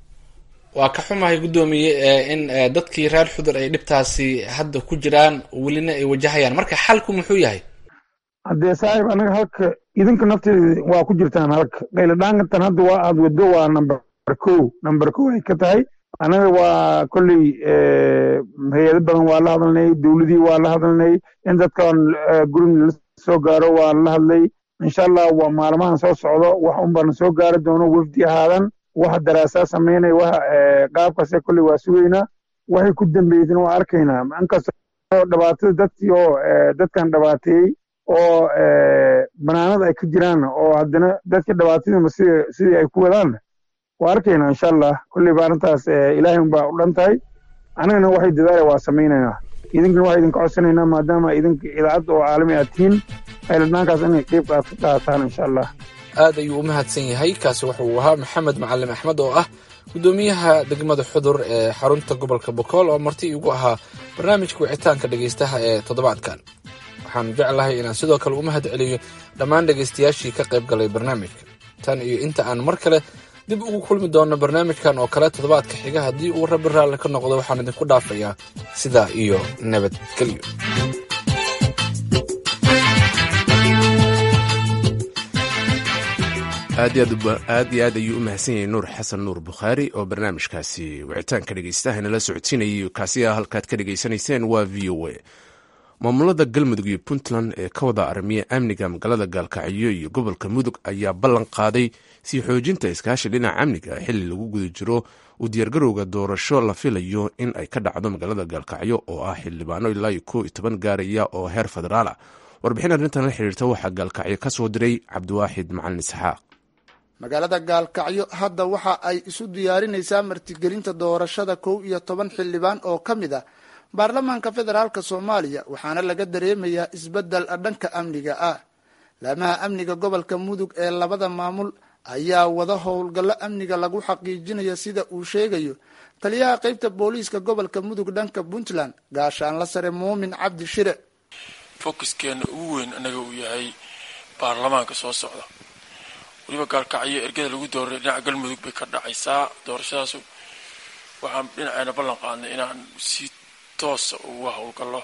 waa ka xumahay guddoomiye in dadkii reer xudur ay dhibtaasi hadda ku jiraan welina ay wajahayaan marka xalku muxuu yahay haddee saaxiib anaga halka idinka nafteeda waa ku jirtaan halka qayladhaankantan hadda waa aad waddo waa number kow number kow ay ka tahay anaga waa kolley hay-ado badan waa la hadalnay dowladii waa la hadalnay in dadkan gurin la soo gaaro waa la hadlay insha allah waa maalmahan soo socdo wax un baan soo gaari doono wefdi ahaadan waxa daraasaa samaynay waxa qaabkaase kolley waa sugaynaa waxay ku dambeysana waa arkaynaa inkastoo dhibaatada dadkii oo dadkan dhibaateeyey oo banaanada ay ka jiraan oo haddana dadka dhibaatadiima sida sidii ay ku wadaan waa arkaynaa insha allah kolley ba arrintaas ilaahay unbaa u dhan tahay annagana waxay dadaala waa samaynaynaa idinkana waxaa idinka codsanaynaa maadaama idinka idaacad oo caalami aad tihiin ayladhaankaas inay qeyb aad ka qaataan insha allah aad ayuu u mahadsan yahay kaasi wuxuu ahaa maxamed macalin axmed oo ah guddoomiyaha degmada xudur ee xarunta gobolka bokool oo marti igu ahaa barnaamijka wicitaanka dhegaystaha ee toddobaadkan waxaan jeclahay inaan sidoo kale u mahad celiyo dhammaan dhegaystayaashii ka qayb galay barnaamijka tan iyo inta aan mar kale dib ugu kulmi doonno barnaamijkan oo kale toddobaadka xiga haddii uu rabbi raalli ka noqdo waxaan idinku dhaafayaa sidaa iyo nabadgelyo aad iyo aad ayuu u mahadsan yahay nuur xasan nuur bukhaari oo barnaamijkaasi wicitaanka dhegeystaha inala socodsiinayay kaasi a halkaad ka dhegeysanayseen waa v o a maamulada galmudug iyo puntland ee ka wada armiya amniga magaalada gaalkacyo iyo gobolka mudug ayaa ballan qaaday sii xoojinta iskaashi dhinaca amniga xili lagu guda jiro u diyaargarowga doorasho la filayo in ay ka dhacdo magaalada gaalkacyo oo ah xildhibaano ilaa iyo ko iyo toban gaaraya oo heer federaala warbixin arrintan la xiriirta waxaa gaalkacyo ka soo diray cabdiwaaxid macalin isxaaq magaalada gaalkacyo hadda waxa ay isu diyaarinaysaa martigelinta doorashada kow iyo toban xildhibaan oo ka mid ah baarlamaanka federaalk soomaaliya waxaana laga dareemayaa isbeddel dhanka amniga ah laamaha amniga gobolka mudug ee labada maamul ayaa wada howlgallo amniga lagu xaqiijinaya sida uu sheegayo taliyaha qeybta booliiska gobolka mudug dhanka puntland gaashaanla sare muumin cabdi shire fokuskeena ugu weyn anaga uu yahay baarlamaanka soo socda weliba gaalkacyo ergada lagu dooray dhinaca galmudug bay ka dhacaysaa doorashadaas waxaan dhinaceena ballan qaadnay inaan si toosa uga howlgallo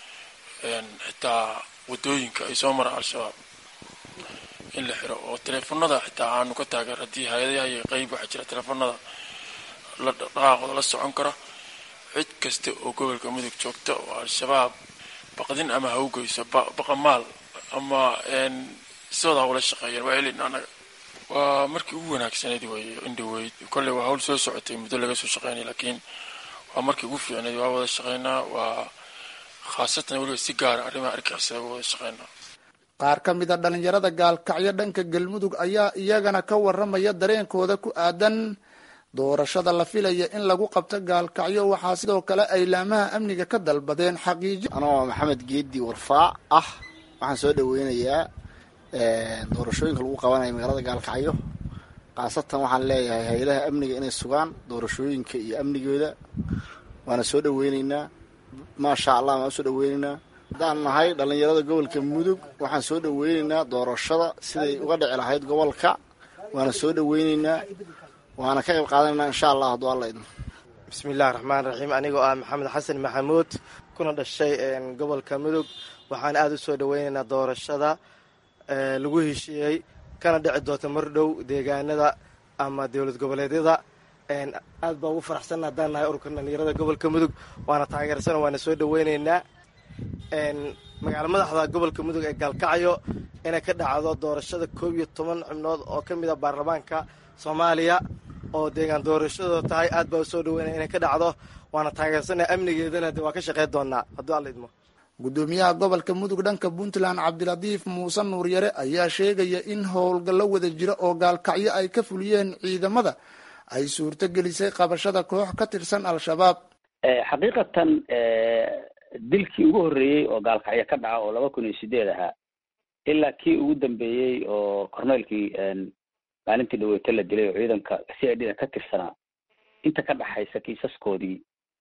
xitaa wadooyinka ay soo maraan al-shabaab in la xiro oo teleefanada xitaa aanu ka taageer haddii hay-adaha iyo qeyb waxaa jira teleefanada la dhaqaaqooda la socon kara cid kasta oo gobolka mudug joogta oo al-shabaab baqdin ama hawgeyso baqamaal ama sidooda hawla shaqeeyeen waa helin annaga waa markii ugu wanaagsanayd wey indhaweyd kolley waa hawl soo socotay muddo laga soo shaqeynay laakiin waa markii ugu fiicnayd waa wada shaqeynaa waa khaasatan weliba si gaara arrimaha argixisada waa wada shaqeynaa qaar ka mid a dhalinyarada gaalkacyo dhanka galmudug ayaa iyagana ka waramaya dareenkooda ku aadan doorashada la filaya in lagu qabto gaalkacyo waxaa sidoo kale ay laamaha amniga ka dalbadeen xaqiiji anoo maxamed geedi warfaac ah waxaan soo dhaweynayaa doorashooyinka lagu qabanayo magaalada gaalkacyo khaasatan waxaan leeyahay hay-adaha amniga inay sugaan doorashooyinka iyo amnigooda waana soo dhaweyneynaa maasha allah waan usoo dhaweyneynaa haddaan nahay dhalinyarada gobolka mudug waxaan soo dhaweyneynaa doorashada siday uga dhici lahayd gobolka waana soo dhaweyneynaa waana ka qayb qaadanayna insha allah hadduu alla idmo bismillahi raxmaan raxiim anigoo ah maxamed xasan maxamuud kuna dhashay gobolka mudug waxaan aada u soo dhaweynaynaa doorashada lagu heshiiyey kana dhici doonta mar dhow deegaanada ama dowlad goboleedyada aad baa ugu faraxsanna haddaan nahay ururka dhalinyarada gobolka mudug waana taageersana waana soo dhaweyneynaa magaalo madaxda gobolka mudug ee gaalkacyo inay ka dhacdo doorashada koob iyo toban xubnood oo ka mid a baarlamaanka soomaaliya oo deegaan doorashadooda tahay aad baa usoo dhaweynaya inay ka dhacdo waana taageersanaa amnigeedana de waa ka shaqeyn doonaa hadduu alla idmo gudoomiyaha gobolka mudug dhanka puntland cabdilatiif muuse nuuryare ayaa sheegaya in howlgallo wada jira oo gaalkacyo ay ka fuliyeen ciidamada ay suurto gelisay qabashada koox ka tirsan al-shabaab xaqiiqatan dilkii ugu horreeyey oo gaalkacyo ka dhaca oo laba kun iyo sideed ahaa ilaa kii ugu dambeeyey oo corneylkii maalintii dhaweeto la dilay oo ciidanka c i d da ka tirsanaa inta ka dhaxaysa kiisaskoodii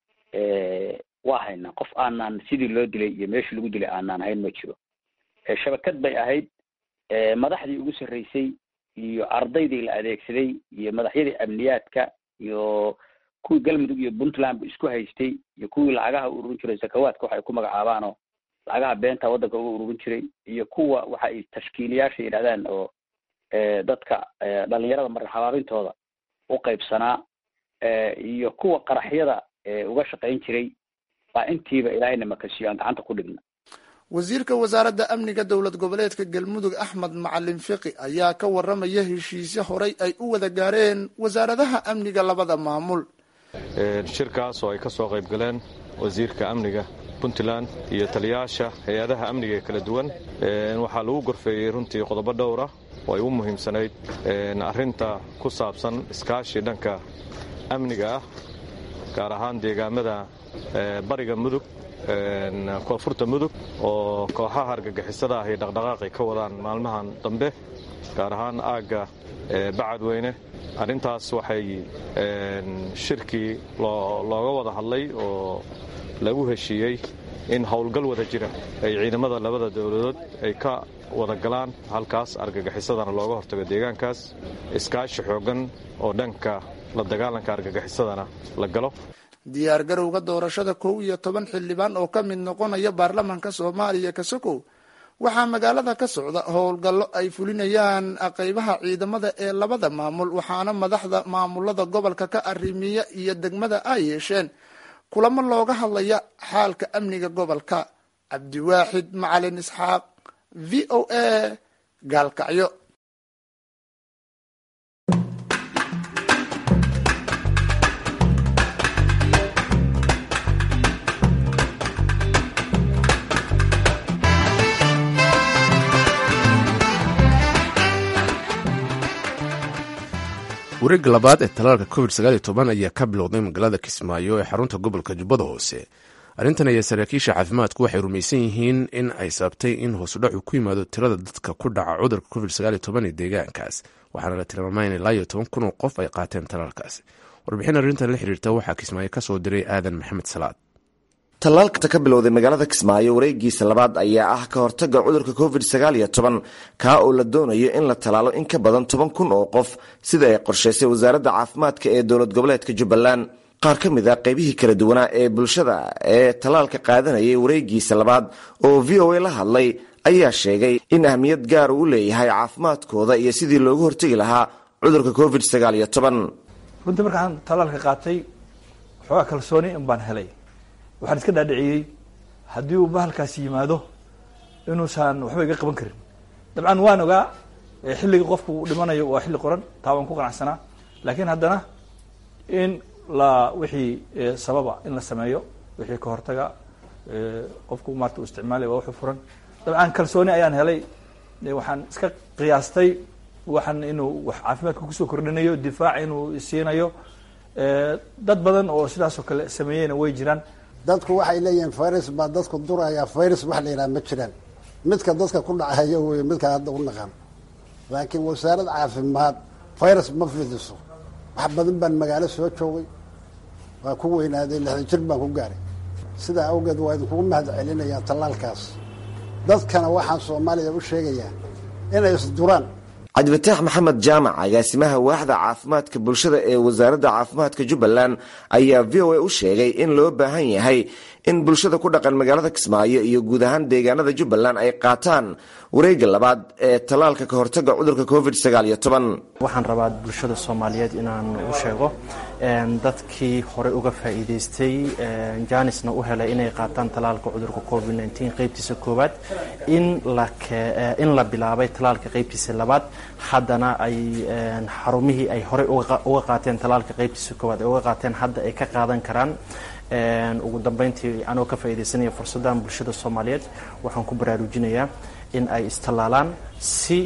waa haynaa qof aanaan sidii loo dilay iyo meeshii lagu dilay aanaan hayn ma jiro shabakad bay ahayd madaxdii ugu sarreysay iyo ardaydii la adeegsaday iyo madaxyadii amniyaadka iyo kuwii galmudug iyo puntland bu isku haystay iyo kuwii lacagaha u ururin jiray sakawaadka waxa ay ku magacaabaanoo lacagaha beenta waddanka uga ururin jiray iyo kuwa waxa ay tashkiiliyaasha yidhahdaan oo dadka dhalinyarada marxabaabintooda u qaybsanaa iyo kuwa qaraxyada uga shaqayn jiray baa intiiba ilaahayna makasiyo aan gacanta ku dhigna wasiirka wasaaradda amniga dowlad goboleedka galmudug axmed macalin fiqi ayaa ka waramaya heshiisyo horay ay u wada gaareen wasaaradaha amniga labada maamul shirkaas oo ay ka soo qayb galeen wasiirka amniga puntland iyo taliyaasha hay-adaha amniga ee kala duwan waxaa lagu gorfeeyey runtii qodobo dhowra oo ay u muhiimsanayd arrinta ku saabsan iskaashi dhanka amniga ah gaar ahaan deegaamada bariga mudug koonfurta mudug oo kooxaha argagixisada ah ay dhaqdhaqaaqay ka wadaan maalmahan dambe gaar ahaan aagga bacadweyne arrintaas waxay shirkii looga wada hadlay oo lagu heshiiyey in howlgal wada jira ay ciidamada labada dowladood ay ka wada galaan halkaas argagixisadana looga hortago deegaankaas iskaashi xooggan oo dhanka la dagaalanka argagixisadana la galo diyaar garowga doorashada kow iyo toban xildhibaan oo ka mid noqonaya baarlamaanka soomaaliya kasokow waxaa magaalada ka socda howlgallo ay fulinayaan qeybaha ciidamada ee labada maamul waxaana madaxda maamulada gobolka ka arrimiya iyo degmada ay yeesheen kulamo looga hadlaya xaalka amniga gobolka cabdiwaaxid macalin isxaaq v o a gaalkacyo wareegga labaad ee talaalka covid ayaa ka bilowday magaalada kismaayo ee xarunta gobolka jubbada hoose arrintan ayaa saraakiisha caafimaadku waxay rumaysan yihiin in ay sababtay in hoosudhacu ku yimaado tirada dadka ku dhaca cudurka covid ee deegaankaas waxaana la tilmaamay in ilaa iyo toban kun oo qof ay qaateen talaalkaasi warbixin arrintan la xiriirta waxaa kismaayo ka soo diray aadan maxamed salaad tallaalka ka bilowday magaalada kismaayo wareegiisa labaad ayaa ah ka hortaga cudurka covid kaa oo la doonayo in la tallaalo in ka badan toban kun oo qof sida ay qorshaysay wasaaradda caafimaadka ee dowlad goboleedka jubbaland qaar ka mid a qaybihii kala duwanaa ee bulshada ee tallaalka qaadanayay wareegiisa labaad oo v o a la hadlay ayaa sheegay in ahmiyad gaar uu leeyahay caafimaadkooda iyo sidii loogu hortegi lahaa cudurka covid runtii markaan tallaalka qaatay waxoogaa kalsooni in baan helay waxaan iska dhaadhiciyey haddii uu bahalkaasi yimaado inuusan waxba iga qaban karin dabcan waan ogaa xilligii qofku uu dhimanayo waa xilli qoran taa waan ku qanacsanaa laakiin haddana in la wixii sababa in la sameeyo wixii ka hortaga qofku maarta uu isticmaalay waa wuxuu furan dabcan kalsooni ayaan helay waxaan iska qiyaastay waxaan inuu wax caafimaadka kusoo kordhinayo difaac inuu siinayo dad badan oo sidaas oo kale sameeyeyna way jiraan dadku waxay leeyihiin virus baa dadku duraya virus wax la yidhaha ma jiraan midka dadka ku dhacaya wey midka hadda u naqan laakiin wasaarad caafimaad virus ma fidiso wax badan baan magaalo soo joogay waa ku weynaaday lixdan jir baan ku gaaray sidaa awgeed waa idinkugu mahad celinayaa tallaalkaas dadkana waxaan soomaaliya u sheegayaa inay isduraan cabdifataax maxamed jaamac agaasimaha waaxda caafimaadka bulshada ee wasaaradda caafimaadka jubbaland ayaa v o a u sheegay in loo baahan yahay in bulshada ku dhaqan magaalada kismaayo iyo guud ahaan deegaanada jubbaland ay qaataan wareegga labaad ee tallaalka ka hortaga cudurka covid waxaan rabaa bulshada soomaaliyeed inaan u sheego dadkii horey uga faa'iidaystay janisna u helay inay qaataan tallaalka cudurka covid qeybtiisa koowaad in la bilaabay tallaalka qeybtiisa labaad haddana ay xarumihii ay horey uga qaateen tallaalka qeybtiisa koowaad ay uga qaateen hadda ay ka qaadan karaan ugu dambeyntii anoo ka faa'iidaysanaya fursaddan bulshada soomaaliyeed waxaan ku baraarujinayaa in ay istallaalaan si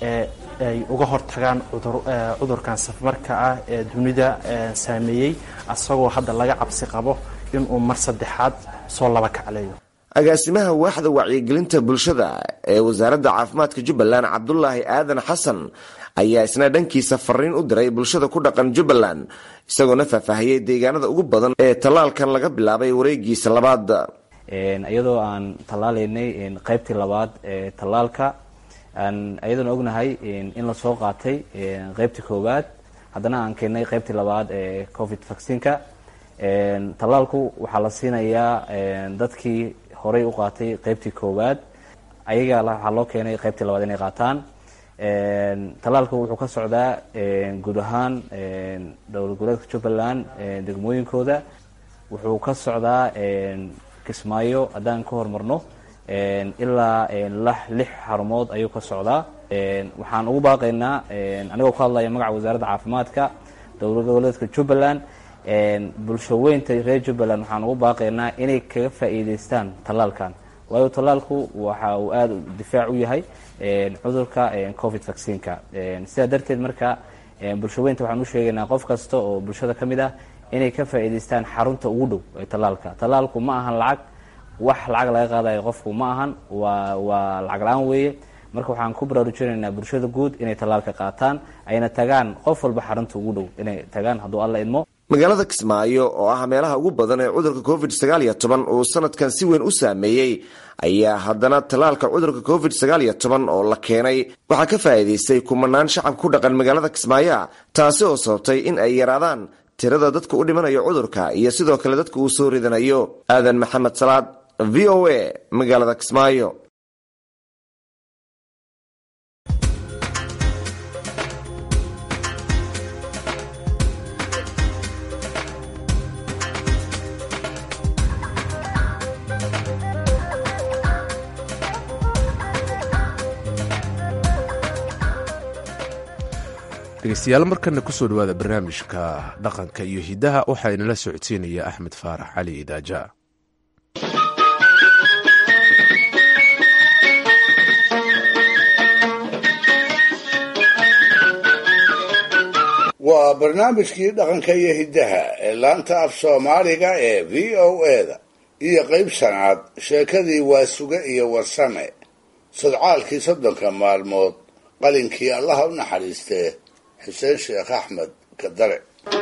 ay uga hortagaan cudurkan safmarka ah ee dunida saameeyey asagoo hadda laga cabsi qabo inuu mar saddexaad soo laba kacleeyo agaasimaha waaxda wacyigelinta bulshada ee wasaaradda caafimaadka jubbaland cabdulaahi aadan xasan ayaa isna dhankiisa fariin u diray bulshada ku dhaqan jubbaland isagoona faahfaahiyey deegaanada ugu badan ee tallaalkan laga bilaabay wareegiisa labaad iyadoo aan tallaalaynay qaybtii labaad ee tallaalka iyadoona ognahay in lasoo qaatay qaybtii koowaad haddana aan keennay qaybtii labaad ee covid vaccineka tallaalku waxaa la siinayaa dadkii horey u qaatay qaybtii koowaad ayaga waxaa loo keenay qaybtii labaad inay qaataan tallaalku wuxuu ka socdaa guud ahaan dowlad goboleedka jubbaland degmooyinkooda wuxuu ka socdaa kismaayo haddaan ka hormarno ilaa lix xarumood ayuu ka socdaa waxaan ugu baaqaynaa anigoo ku hadlaya magaca wasaaradda caafimaadka dowlad goboleedka jubbaland bulsho weynta reer jubbaland waxaan ugu baaqaynaa inay kaga faa'iidaystaan tallaalkan waayo tallaalku waxa uu aada difaac u yahay cudurka covid vaccineka sidaa darteed marka bulsho weynta waxaan u sheegaynaa qof kasta oo bulshada ka mid ah inay ka faa'iidaystaan xarunta ugu dhow ee tallaalka tallaalku ma ahan lacag wax lacag laga qaadayo qofku ma ahan waa waa lacag la-aan weeye marka waxaan ku baraarujinaynaa bulshada guud inay tallaalka qaataan ayna tagaan qof walba xarunta ugu dhow inay tagaan hadduu alla idmo magaalada kismaayo oo ah meelaha ugu badan ee cudurka covid uu sanadkan si weyn u saameeyey ayaa haddana tallaalka cudurka covid oo la keenay waxaa ka faa'iidaystay kumanaan shacab ku dhaqan magaalada kismaayo taasi oo sababtay in ay yaraadaan tirada dadka u dhimanayo cudurka iyo sidoo kale dadka uu soo ridanayo aadan maxamed salaad v o a magaalada kismaayo dhegeystayaal markana kusoo dhawaada barnaamijka dhaqanka iyo hidaha waxaa inala socodsiinaya axmed faarax cali idaaja waa barnaamijkii dhaqanka iyo hiddaha ee laanta af soomaaliga ee v o eda iyo qayb shanaad sheekadii waasuge iyo warsame sodcaalkii soddonka maalmood qalinkii allaha u naxariistee xuseen sheekh axmed kadare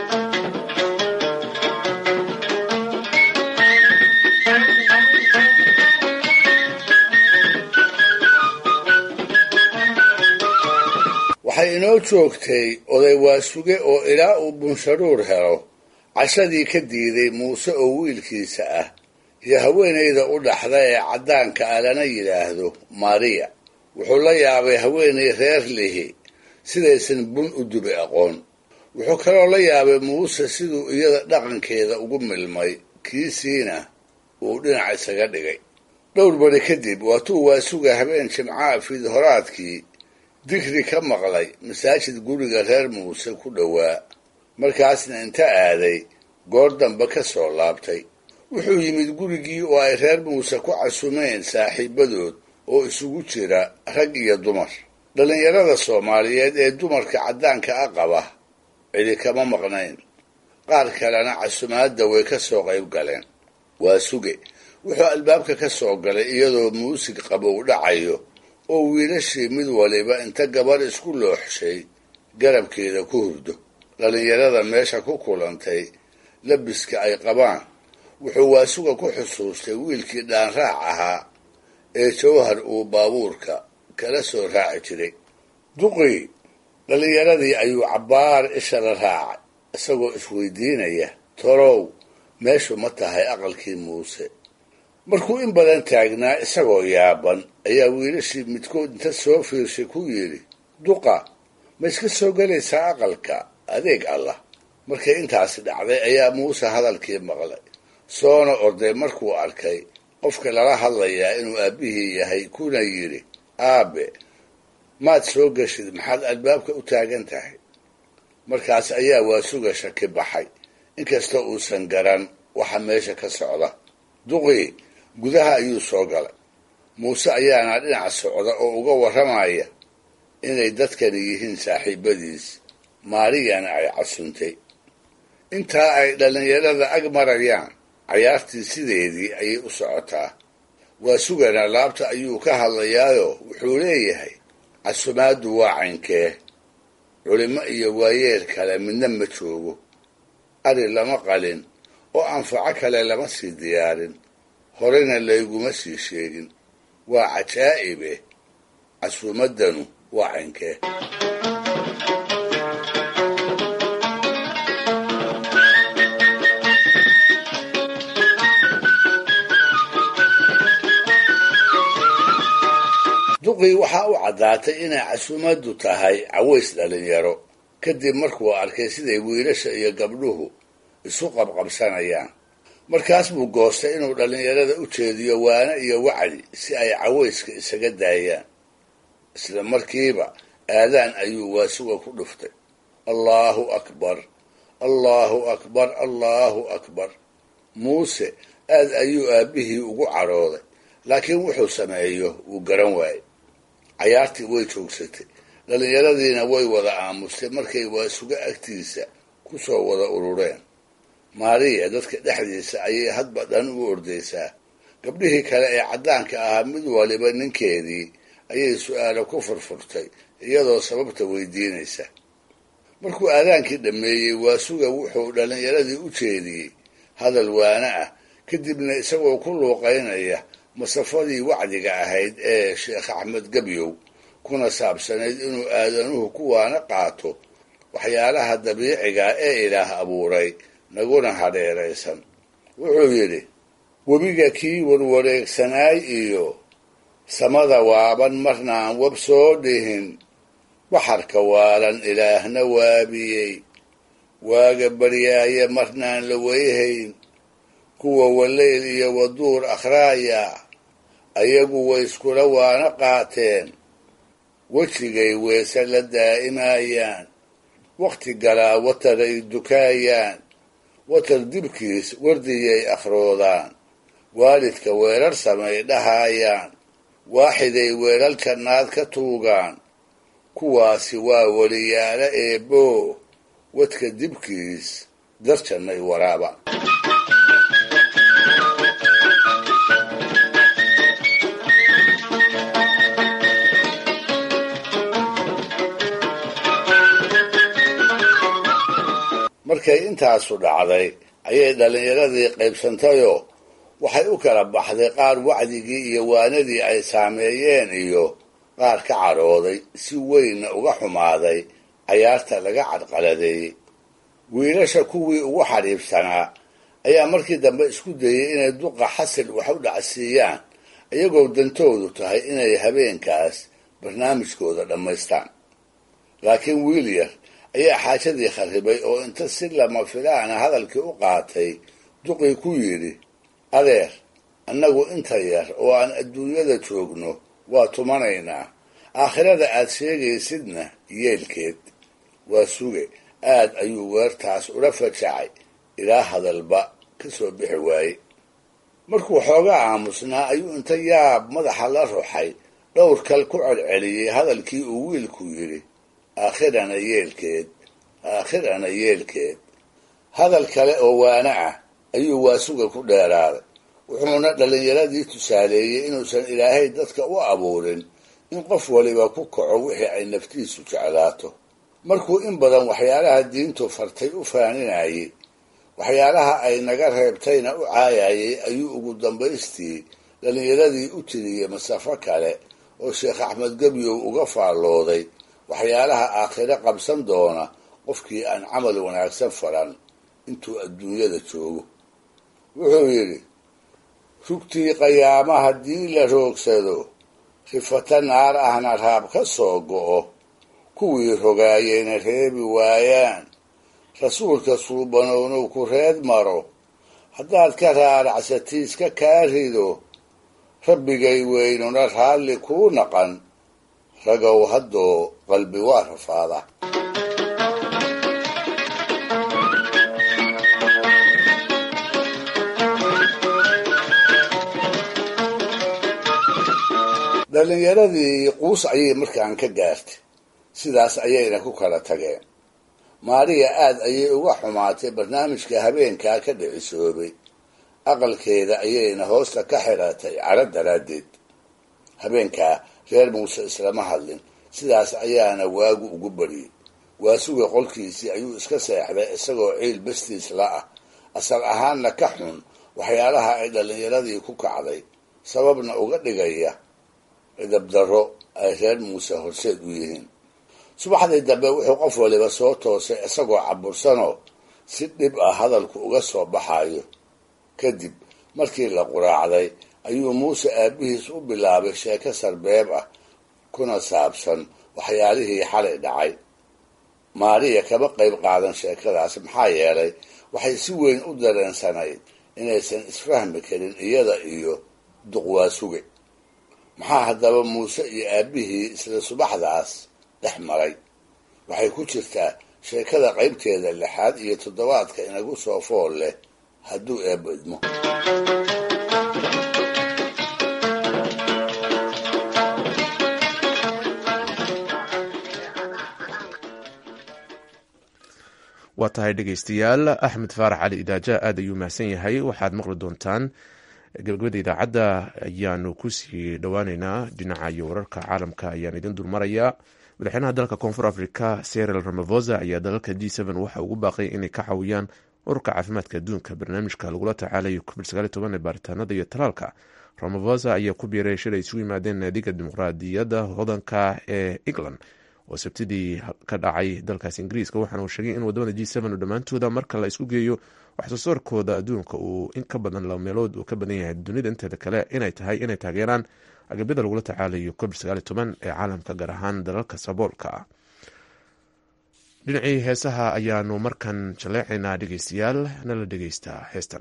waxay inoo joogtay oday waasuge oo ilaa uu bunsharuur helo cashadii ka diiday muuse oo wiilkiisa ah iyo haweenayda u dhaxda ee caddaanka ah lana yidhaahdo mariya wuxuu la yaabay haweenay reer lihi sidaysan bun u dubi aqoon wuxuu kaloo la yaabay muuse siduu iyada dhaqankeeda ugu milmay kiisiina uu dhinac isaga dhigay dhowr bari kadib waatuu waasuga habeen jimcaha fiidhoraadkii digri ka maqlay masaajid guriga reer muuse ku dhowaa markaasna inta aaday goor dambe ka soo laabtay wuxuu yimid gurigii oo ay reer muuse ku casumeen saaxiibadood oo isugu jira rag iyo dumar dhallinyarada soomaaliyeed ee dumarka caddaanka a qaba cidi kama maqnayn qaar kalena casumaadda way ka soo qayb galeen waa suge wuxuu albaabka ka soo galay iyadoo muusig qabow dhacayo oo wiilashii mid waliba inta gabar isku looxshay garabkeeda ku hurdo dhallinyarada meesha ku kulantay labiska ay qabaan wuxuu waasuga ku xusuustay wiilkii dhaanraac ahaa ee jawhar uu baabuurka kala soo raaci jiray duqii dhallinyaradii ayuu cabbaar isha la raacay isagoo isweydiinaya torow meeshu ma tahay aqalkii muuse markuu in badan taagnaa isagoo yaaban ayaa wiilashii midkood inta soo fiirshay ku yidhi duqa ma iska soo gelaysaa aqalka adeeg allah markay intaasi dhacday ayaa muuse hadalkii maqlay soona orday markuu arkay qofka lala hadlayaa inuu aabbihii yahay kuna yidhi aabe maad soo geshid maxaad albaabka u taagan tahay markaas ayaa waasuga shaki baxay inkasta uusan garan waxa meesha ka socda duqii gudaha ayuu soo galay muuse ayaana dhinac socda oo uga warramaya inay dadkani yihiin saaxiibadiis maariyana ay casuntay intaa ay dhallinyarada ag marayaan cayaartii sideedii ayay u socotaa waa sugana laabta ayuu ka hadlayaayo wuxuu leeyahay casumaaddu waa caynkee culimo iyo waayeel kale midna ma joogo ari lama qalin oo anfaco kale lama sii diyaarin horena layguma sii sheegin waa cajaa'ibe casuumaddanu waa caynkee duqii waxaa u caddaatay inay casuumaddu tahay caways dhallinyaro kadib markuu arkay siday wiilasha iyo gabdhuhu isu qabqabsanayaan markaas buu goostay inuu dhallinyarada u jeediyo waane iyo wacdi si ay cawayska isaga daayaan isla markiiba aadaan ayuu waasuga ku dhuftay allaahu akbar allaahu akbar allaahu akbar muuse aad ayuu aabbihii ugu cadhooday laakiin wuxuu sameeyo wuu garan waayey cayaartii way joogsatay dhallinyaradiina way wada aamustay markay waasuga agtiisa ku soo wada urureen maariya dadka dhexdiisa ayay hadba dhan u ordaysaa gabdhihii kale ee caddaanka ahaa mid waliba ninkeedii ayay su-aalo ku furfurtay iyadoo sababta weydiinaysa markuu aadaankii dhammeeyey waasuga wuxuu dhallinyaradii u jeediyey hadal waana ah kadibna isagoo ku luuqaynaya masafadii wacdiga ahayd ee sheekh axmed gebyow kuna saabsanayd inuu aadanuhu kuwaana qaato waxyaalaha dabiiciga ee ilaah abuuray naguna hadheeraysan wuxuu yidhi webiga kii warwareegsanaay iyo samada waaban marnaan wab soo dhihin baxarka waalan ilaahna waabiyey waaga baryaaye marnaan la weyhayn kuwa waleyl iyo waduur akhraaya ayagu way iskula waana qaateen wejigay weese la daa'imayaan wakhti galaa watar ay dukaayaan watar dibkiis wardiyay akhroodaan waalidka weerar samay dhahaayaan waaxiday weelal jannaad ka tuugaan kuwaasi waa weliyaalo eebboo wadka dibkiis darjannay waraaba markay intaasu dhacday ayay dhallinyaradii qaybsantayoo waxay u kala baxday qaar wacdigii iyo waanadii ay saameeyeen iyo qaar ka cadhooday si weynna uga xumaaday cayaarta laga cadqaladeeyey wiilasha kuwii ugu xadhiibsanaa ayaa markii dambe isku dayey inay duqa xasil wax u dhacsiiyaan iyagoo dantoodu tahay inay habeenkaas barnaamijkooda dhammaystaan laakiin wiil yar ayaa xaajadii kharribay oo inta si lama filaana hadalkii u qaatay duqii ku yidhi adeer annagu inta yar oo aan adduunyada joogno waa tumanaynaa aakhirada aad sheegaysidna yeelkeed waa suge aad ayuu weertaas ula fajacay ilaa hadalba ka soo bixi waaye markuu xoogaa aamusnaa ayuu inta yaab madaxa la ruxay dhowr kal ku celceliyey hadalkii uu wiilku yidhi aakhirana yeelkeed aakhirana yeelkeed hadal kale oo waana ah ayuu waasuga ku dheeraaday wuxuuna dhallinyaradii tusaaleeyey inuusan ilaahay dadka u abuurin in qof waliba ku kaco wixii ay naftiisu jeclaato markuu in badan waxyaalaha diintu fartay u faaninayey waxyaalaha ay naga reebtayna u caayayey ayuu ugu dambaystii dhallinyaradii u tiriyey masafo kale oo sheekh axmed gebyow uga faallooday waxyaalaha aakhire qabsan doona qofkii aan camal wanaagsan faran intuu adduunyada joogo wuxuu yidhi rugtii qayaama haddii la roogsado rifata naar ahna raab ka soo go'o kuwii rogaayeyna reebi waayaan rasuulka suubanownow ku reed maro haddaad ka raaracsatiiska kaa rido rabbigay weynuna raalli kuu naqan ragow haddoo qalbi waa rafaada dhallinyaradii quus ayay markaan ka gaartay sidaas ayayna ku kala tageen maariya aad ayay uga xumaatay barnaamijka habeenkaa ka dhicisoobay aqalkeeda ayayna hoosta ka xiratay cadho daraaddeed habeenkaa reer muuse islama hadlin sidaas ayaana waagu ugu bariyey waasuga qolkiisii ayuu iska seexday isagoo ciil bastiis la ah asal ahaanna ka xun waxyaalaha ay dhallinyaradii ku kacday sababna uga dhigaya cidabdarro ay reer muuse horseed u yihiin subaxdii dambe wuxuu qof waliba soo toosay isagoo cabursanoo si dhib ah hadalku uga soo baxayo kadib markii la quraacday ayuu muuse aabbihiis u bilaabay sheeko sarbeeb ah kuna saabsan waxyaalihii xalay dhacay maariya kama qayb qaadan sheekadaas maxaa yeelay waxay si weyn u dareensanayd inaysan isfahmi karin iyada iyo duqwaasuge maxaa haddaba muuse iyo aabbihii isla subaxdaas dhex maray waxay ku jirtaa sheekada qaybteeda lixaad iyo toddobaadka inagu soo fool leh hadduu eebbo idmo waa tahay dhegeystayaal axmed faarax cali idaaja aad ayuu mahadsan yahay waxaad maqli doontaan gabagabada idaacadda ayaanu kusii dhowaaneynaa dhinaca iyo wararka caalamka ayaan idin dulmarayaa madaxweynaha dalka koonfur africa seril ramafosa ayaa dalalka g waxa ugu baaqay inay ka caawiyaan ururka caafimaadka adduunka barnaamijka lagula tacaalayo covid ee baaritaanada iyo talaalka ramafosa ayaa ku biiray shilay isugu yimaadeen naadiga dimuqraadiyadda hodanka ee england oo sabtidii ka dhacay dalkaas ingiriiska waxaana uu sheegay in wadamada g dhammaantooda marka la isku geeyo waxsoo saarkooda adduunka uu in ka badan laba meelood uu ka badan yahay dunida inteeda kale inay tahay inay taageeraan agabyada lagula tacaalayo covid ee caalamka gaar ahaan dalalka saboolka ah dhinacii heesaha ayaanu markan jaleecaynaa dhegeystayaal nala dhegeysta heestan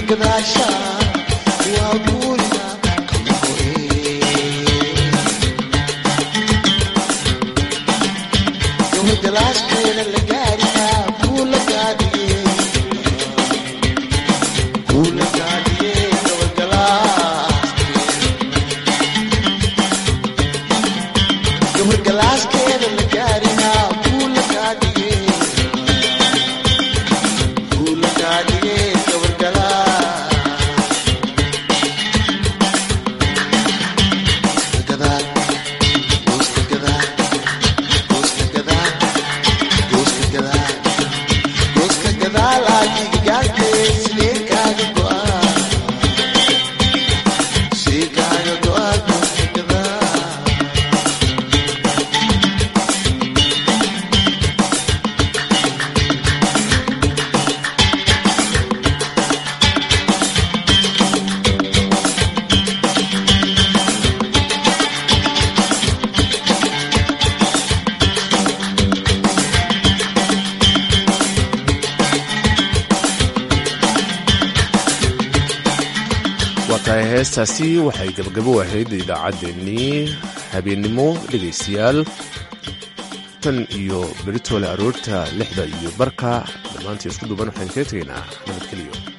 tahay heestaasi waxay gabagabo ahayd idaacaddeenii habeennimo dhegaystayaal tan iyo beritoole aroorta lixda iyo barka dhammaantii isku duuban waxaan kaga tegaynaa nabadgeliyo